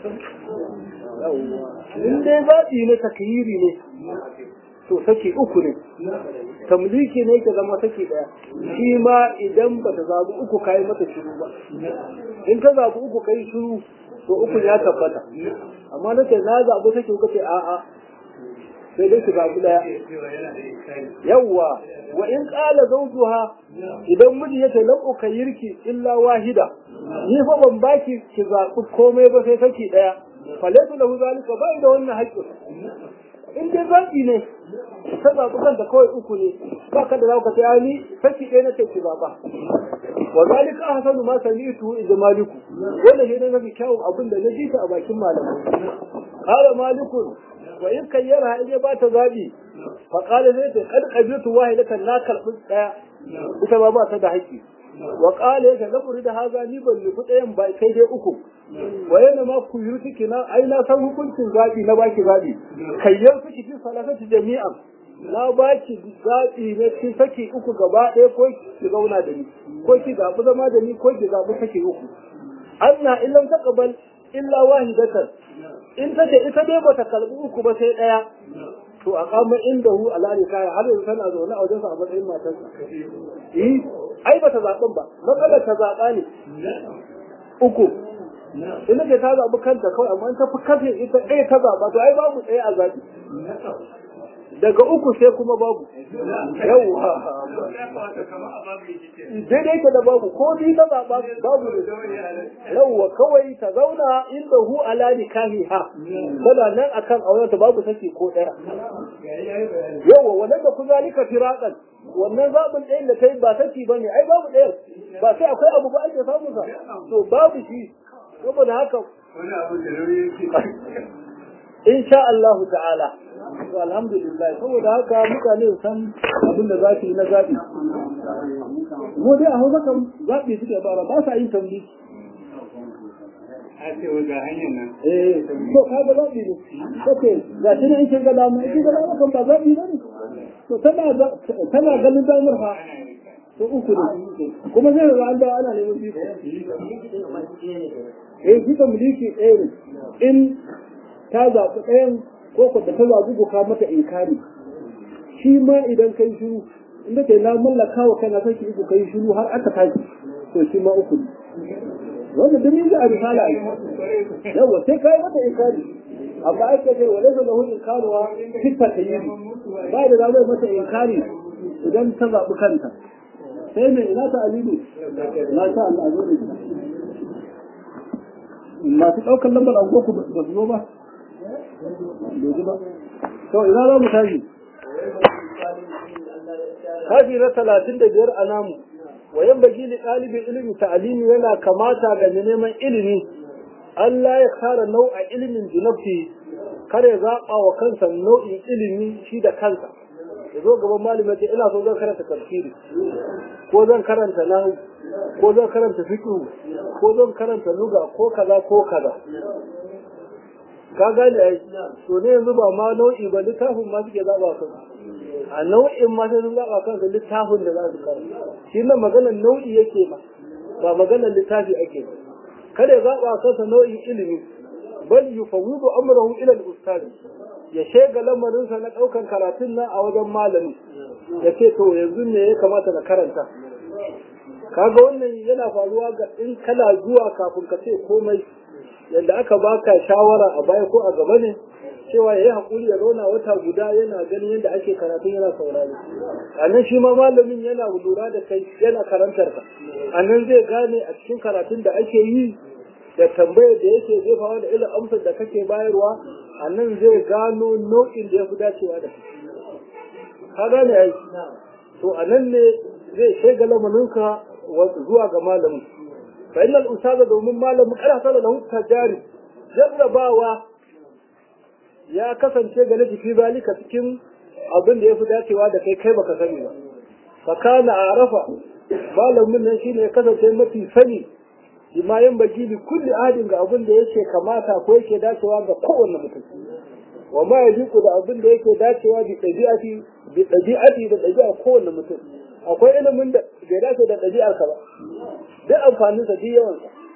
in dai zaɓi ne takyiri ne to saki uku ne tamliki ne ka zama saki daya shi ma idan ba ta zaɓi uku kayi mata shiru ba in ka zaɓi uku kai shiru to uku ya tabbata amma na ce na zaɓi saki uku ce a'a sai dai ki zaɓi daya yawwa wa in ƙala zawjuha idan miji yace lam ukayirki illa wahida ni fa ban baki ki zaɓi komai ba sai saki daya falaysa lahu zalika ba da wannan haƙƙin in dai zaɓi ne ta zaɓi kanta kawai uku ne ba ka da za ka sai ni saki ɗaya na kai zaɓa wa zalika ahsanu ma sami'tu idza maliku wannan shi ne mafi kyawun abin da na ji ta a bakin malamai qala malikun wa in kayyara in ya ba ta zaɓi fa qala zai ta kad qabiltu wahidatan na karɓi ɗaya ita ba ba ta da haƙƙi wa qala yake lamuri da haza ni ban nufi ɗayan ba kai dai uku wa yana ma ku yi suke na ai na san hukuncin zaɓi na baki zaɓi kayyar suke fi salatati jami'an na baki zaɓi na cikin saki uku gaba ɗaya ko ki zauna da ni ko ki zaɓi zama da ni ko ki zaɓi saki uku anna illam taqbal illa wahidatan in ta ce ita dai bata kalbi uku ba sai ɗaya to a kama inda hu ala ne kaya har yanzu tana zaune a wajensa a matsayin matarsa eh ai bata zaɓen ba matsalar ta zaɓa ne uku ina ce ta zaɓi kanta kawai amma ta fi kafe ita ɗaya ta zaɓa to ai babu ɗaya a zaɓi daga uku sai kuma babu yawwa daidai ta da babu ko ni ta zaɓa babu ne yawwa kawai ta zauna inda hu ala nikahi ha tana nan akan aurenta babu sake ko ɗaya yawwa wannan da kuzalika firaqan wannan zaɓin ɗayan da ta yi ba saki ba ne ai babu ɗayan ba sai akwai abu ba ake samun sa to babu shi saboda haka insha Allah ta'ala to alhamdulillah saboda haka mutane san abin da za su yi na zaɓi mu dai a hausa kan zaɓi suke bara ba sa yin tambi a ce ga hanyar nan eh to kaga zaɓi ne kace ga shi ne in kin ga dama in kin ga dama kan ba zaɓi ba ne to tana tana ganin damar fa to uku ne kuma zai ga an da ana neman biko eh shi mulki ɗaya ne in ta zaɓi ɗayan ko ko da ta zaɓi ka mata inkari shi ma idan kai shiru inda kai na mallaka wa kana sai uku kai shiru har aka tashi to shi ma uku wanda duk yin a risala yawa sai kai mata inkari amma ai kace wala da lahu inkaruwa fitta tayyib ba da zai mata inkari idan ta zaɓi kanta sai mai ina ta alilu na sha Allah zo da masu ɗaukar lambar agogo ba su zo ba bai ba to ina za mu tashi kafi na talatin da biyar a namu wayan bagi li ɗalibin ilimi ta'alimi yana kamata ga neman ilimi Allah ya kara nau'a ilimin junabti kare zaɓa wa kansa nau'in ilimi shi da kansa ya zo gaban malami ce ina so zan karanta tafsiri ko zan karanta nahu ko zan karanta fiqh ko zan karanta lugha ko kaza ko kaza ka gane ai to ne yanzu ba ma nau'i ba littafin ma suke zaba kan a nau'in ma sai sun zaba kansu littafin da za su karanta shi nan maganar nau'i yake ma ba maganar littafi ake ba kada ya zaba kansa nau'in ilimi bal yufawwidu amrahu ila al-ustad ya shega lamarinsa na daukan karatun nan a wajen malami ya ce to yanzu ne ya kamata na karanta kaga wannan yana faruwa ga in kana zuwa kafin ka ce komai yadda aka baka shawara a baya ko a gaba ne cewa ya yi haƙuri ya zauna wata guda yana ganin yadda ake karatun yana saurari a nan shi ma malamin yana lura da kai yana karantar ka a nan zai gane a cikin karatun da ake yi da tambayar da yake jefawa da irin amsar da kake bayarwa a nan zai gano nau'in da ya fi dacewa da kai ka gane ai to a nan ne zai shaida lamarinka zuwa ga malamin fa innal ustaza domin malamin kada sana da hutta jari jarrabawa ya kasance ga nafi zalika cikin abin da ya fi dacewa da kai kai baka sani ba fa kana arafa malamin nan shine ya kasance mafi sani bima yan bagi li kulli ahadin ga abin da yake kamata ko yake dacewa ga kowanne mutum wa ma yajiku da abin da yake dacewa bi dabi'ati bi dabi'ati da dabi'a kowanne mutum akwai ilimin da bai dace da dabi'ar ka ba duk amfanin sa duk yawan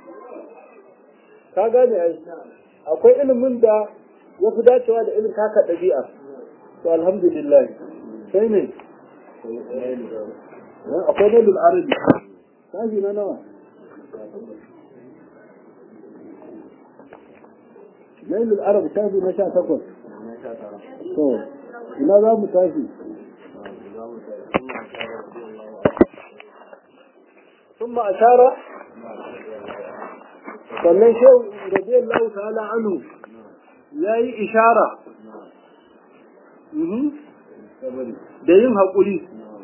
ka gane ai akwai ilimin da ya fi dacewa da irin taka dabi'a to alhamdulillah sai ne akwai dalil arabi sashi na nawa Nailul Arab shafi na sha takwas. To, ina za mu tashi? ثم أشار sannan shehu rabi Allah ta'ala anhu ya yi ishara da yin haƙuri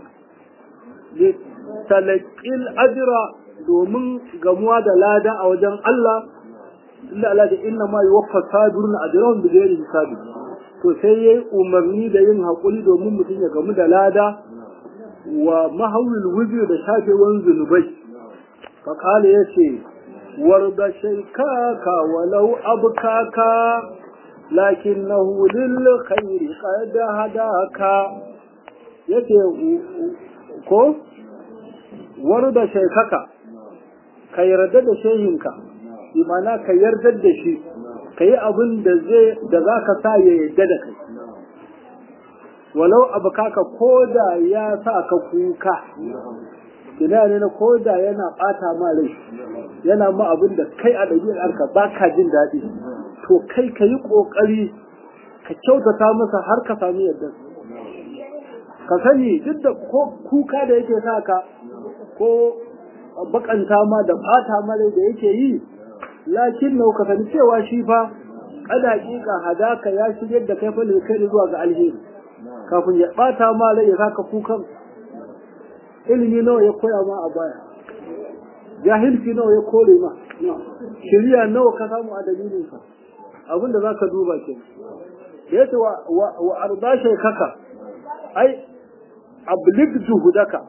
talaƙil ajira domin gamuwa da lada a wajen Allah inda Allah da inna ma yi wafa sabirun ajirahun da zai hisabi to sai ya yi umarni da yin haƙuri domin mutum ya gamu da lada wa mahawil wujud da shafewan zunubai faƙala ya ce warda shaikaka walau abkaka lakinnahu lil khairi qad hadaka yace ko warda shaikaka ka yarda da shehinka imana ka yarda da shi ka yi abin da zai da za ka sa ya yarda da kai walau abu kaka ko da ya sa ka kuka ina ne na ko da yana bata ma rai yana ma abin da kai a ɗabi'ar ka ba ka jin daɗi to kai ka yi ƙoƙari ka kyautata masa har ka sami yadda ka sani duk da ko kuka da yake sa ka ko bakanta ma da bata ma rai da yake yi lakin nau ka sani cewa shi fa kada hakika hadaka ya shigar da kai fa kai zuwa ga alheri kafin ya bata ma rai ya saka kukan ilimi nawa ya koya ma a baya jahilci nawa ya kore ma shiriya nawa ka samu a dalilin sa abin da zaka duba ke da yace wa wa arda shaykaka ai ablig juhudaka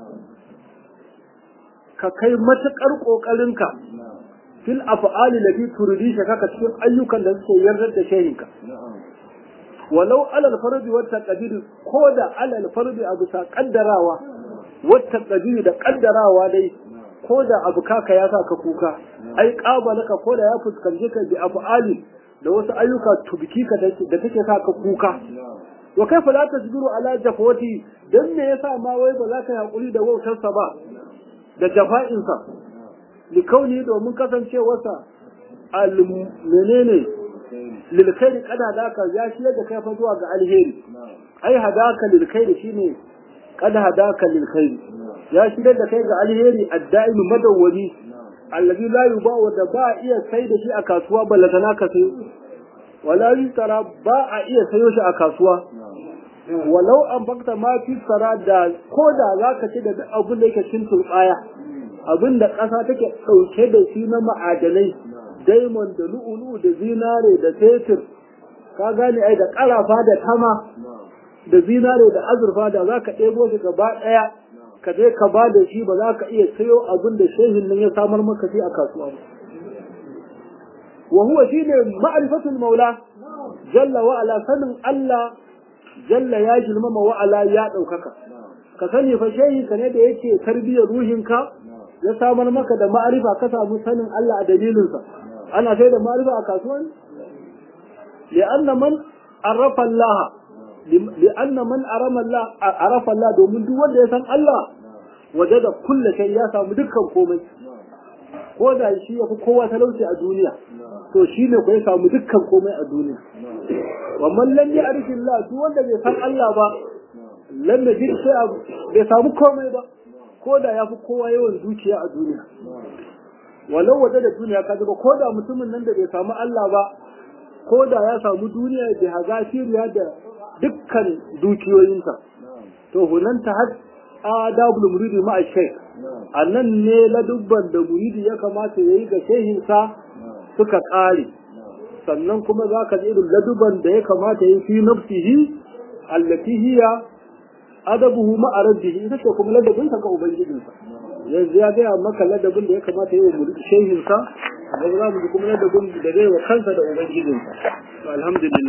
ka kai matakar kokarinka fil af'ali lati turidi kaka cikin ayyukan da suke yardar da shehinka walau alal fardi wa taqdir ko da alal fardi abu sa kaddarawa wa taqdir da kaddarawa dai ko da abu kaka ya sa ka kuka ai qabalaka ko da ya fuskanci ka bi af'ali da wasu ayyuka tubiki ka da take sa ka kuka wa kaifa la tasbiru ala jafawati dan me yasa ma wai ba za ka hakuri da wautarsa ba da jafa'insa likauni domin kasancewarsa al menene lil khairi kada daka ya shi da kai fa zuwa ga alheri ai hadaka lil khairi shine kada hadaka lil khairi ya shi da kai ga alheri adda'im madawwami allazi la yuba'u da ba iya sai da shi a kasuwa ballatana ka sai wala yutara ba a iya sayo shi a kasuwa walau an bakta ma fi sara da ko da zaka ci da abin da yake cin turbaya abin da ƙasa take ɗauke da shi na ma'adanai daimon da lu'ulu da zinare da fetur ka gane ai da ƙarafa da tama da zinare da azurfa da za ka ɗebo shi gaba ɗaya ka je ka ba da shi ba za ka iya sayo abin da shehin nan ya samar maka shi a kasuwa ba wa huwa shine ma'rifatul maula jalla wa ala sanin Allah jalla ya girmama wa ala ya ɗaukaka ka sani fa shehi ka ne da yake tarbiyyar ruhinka ya samar maka da ma'arifa ka samu sanin Allah a dalilinsa ana sai da ma'arifa a kasuwa ne li'anna man arafa Allah li'anna man arama Allah arafa Allah domin duk wanda ya san Allah waje da kulle kai ya samu dukkan komai ko da shi ya fi kowa talauci a duniya to shi ne ku ya samu dukkan komai a duniya wa man lam ya'rifi Allah duk wanda bai san Allah ba lam yajid sai bai samu komai ba ko da ya fi kowa yawan dukiya a duniya walau waje da duniya ka ba ko da mutumin nan da bai samu Allah ba ko da ya samu duniya da hazafiriya da dukkan dukiyoyinsa to hunan ta har adabul muridi ma shaykh annan ne ladubban da muridi ya kamata yayi ga shehinsa suka kare sannan kuma za ka ji irin ladubban da ya kamata yayi fi nafsihi allati hiya adabuhu ma rabbihi ita ce kuma ladabinsa ga ubangijinsa yanzu ya gaya maka ladabin da ya kamata yayi muridi shehinsa gaba za mu ji kuma ladabin da zai wa kansa da ubangijinsa alhamdulillah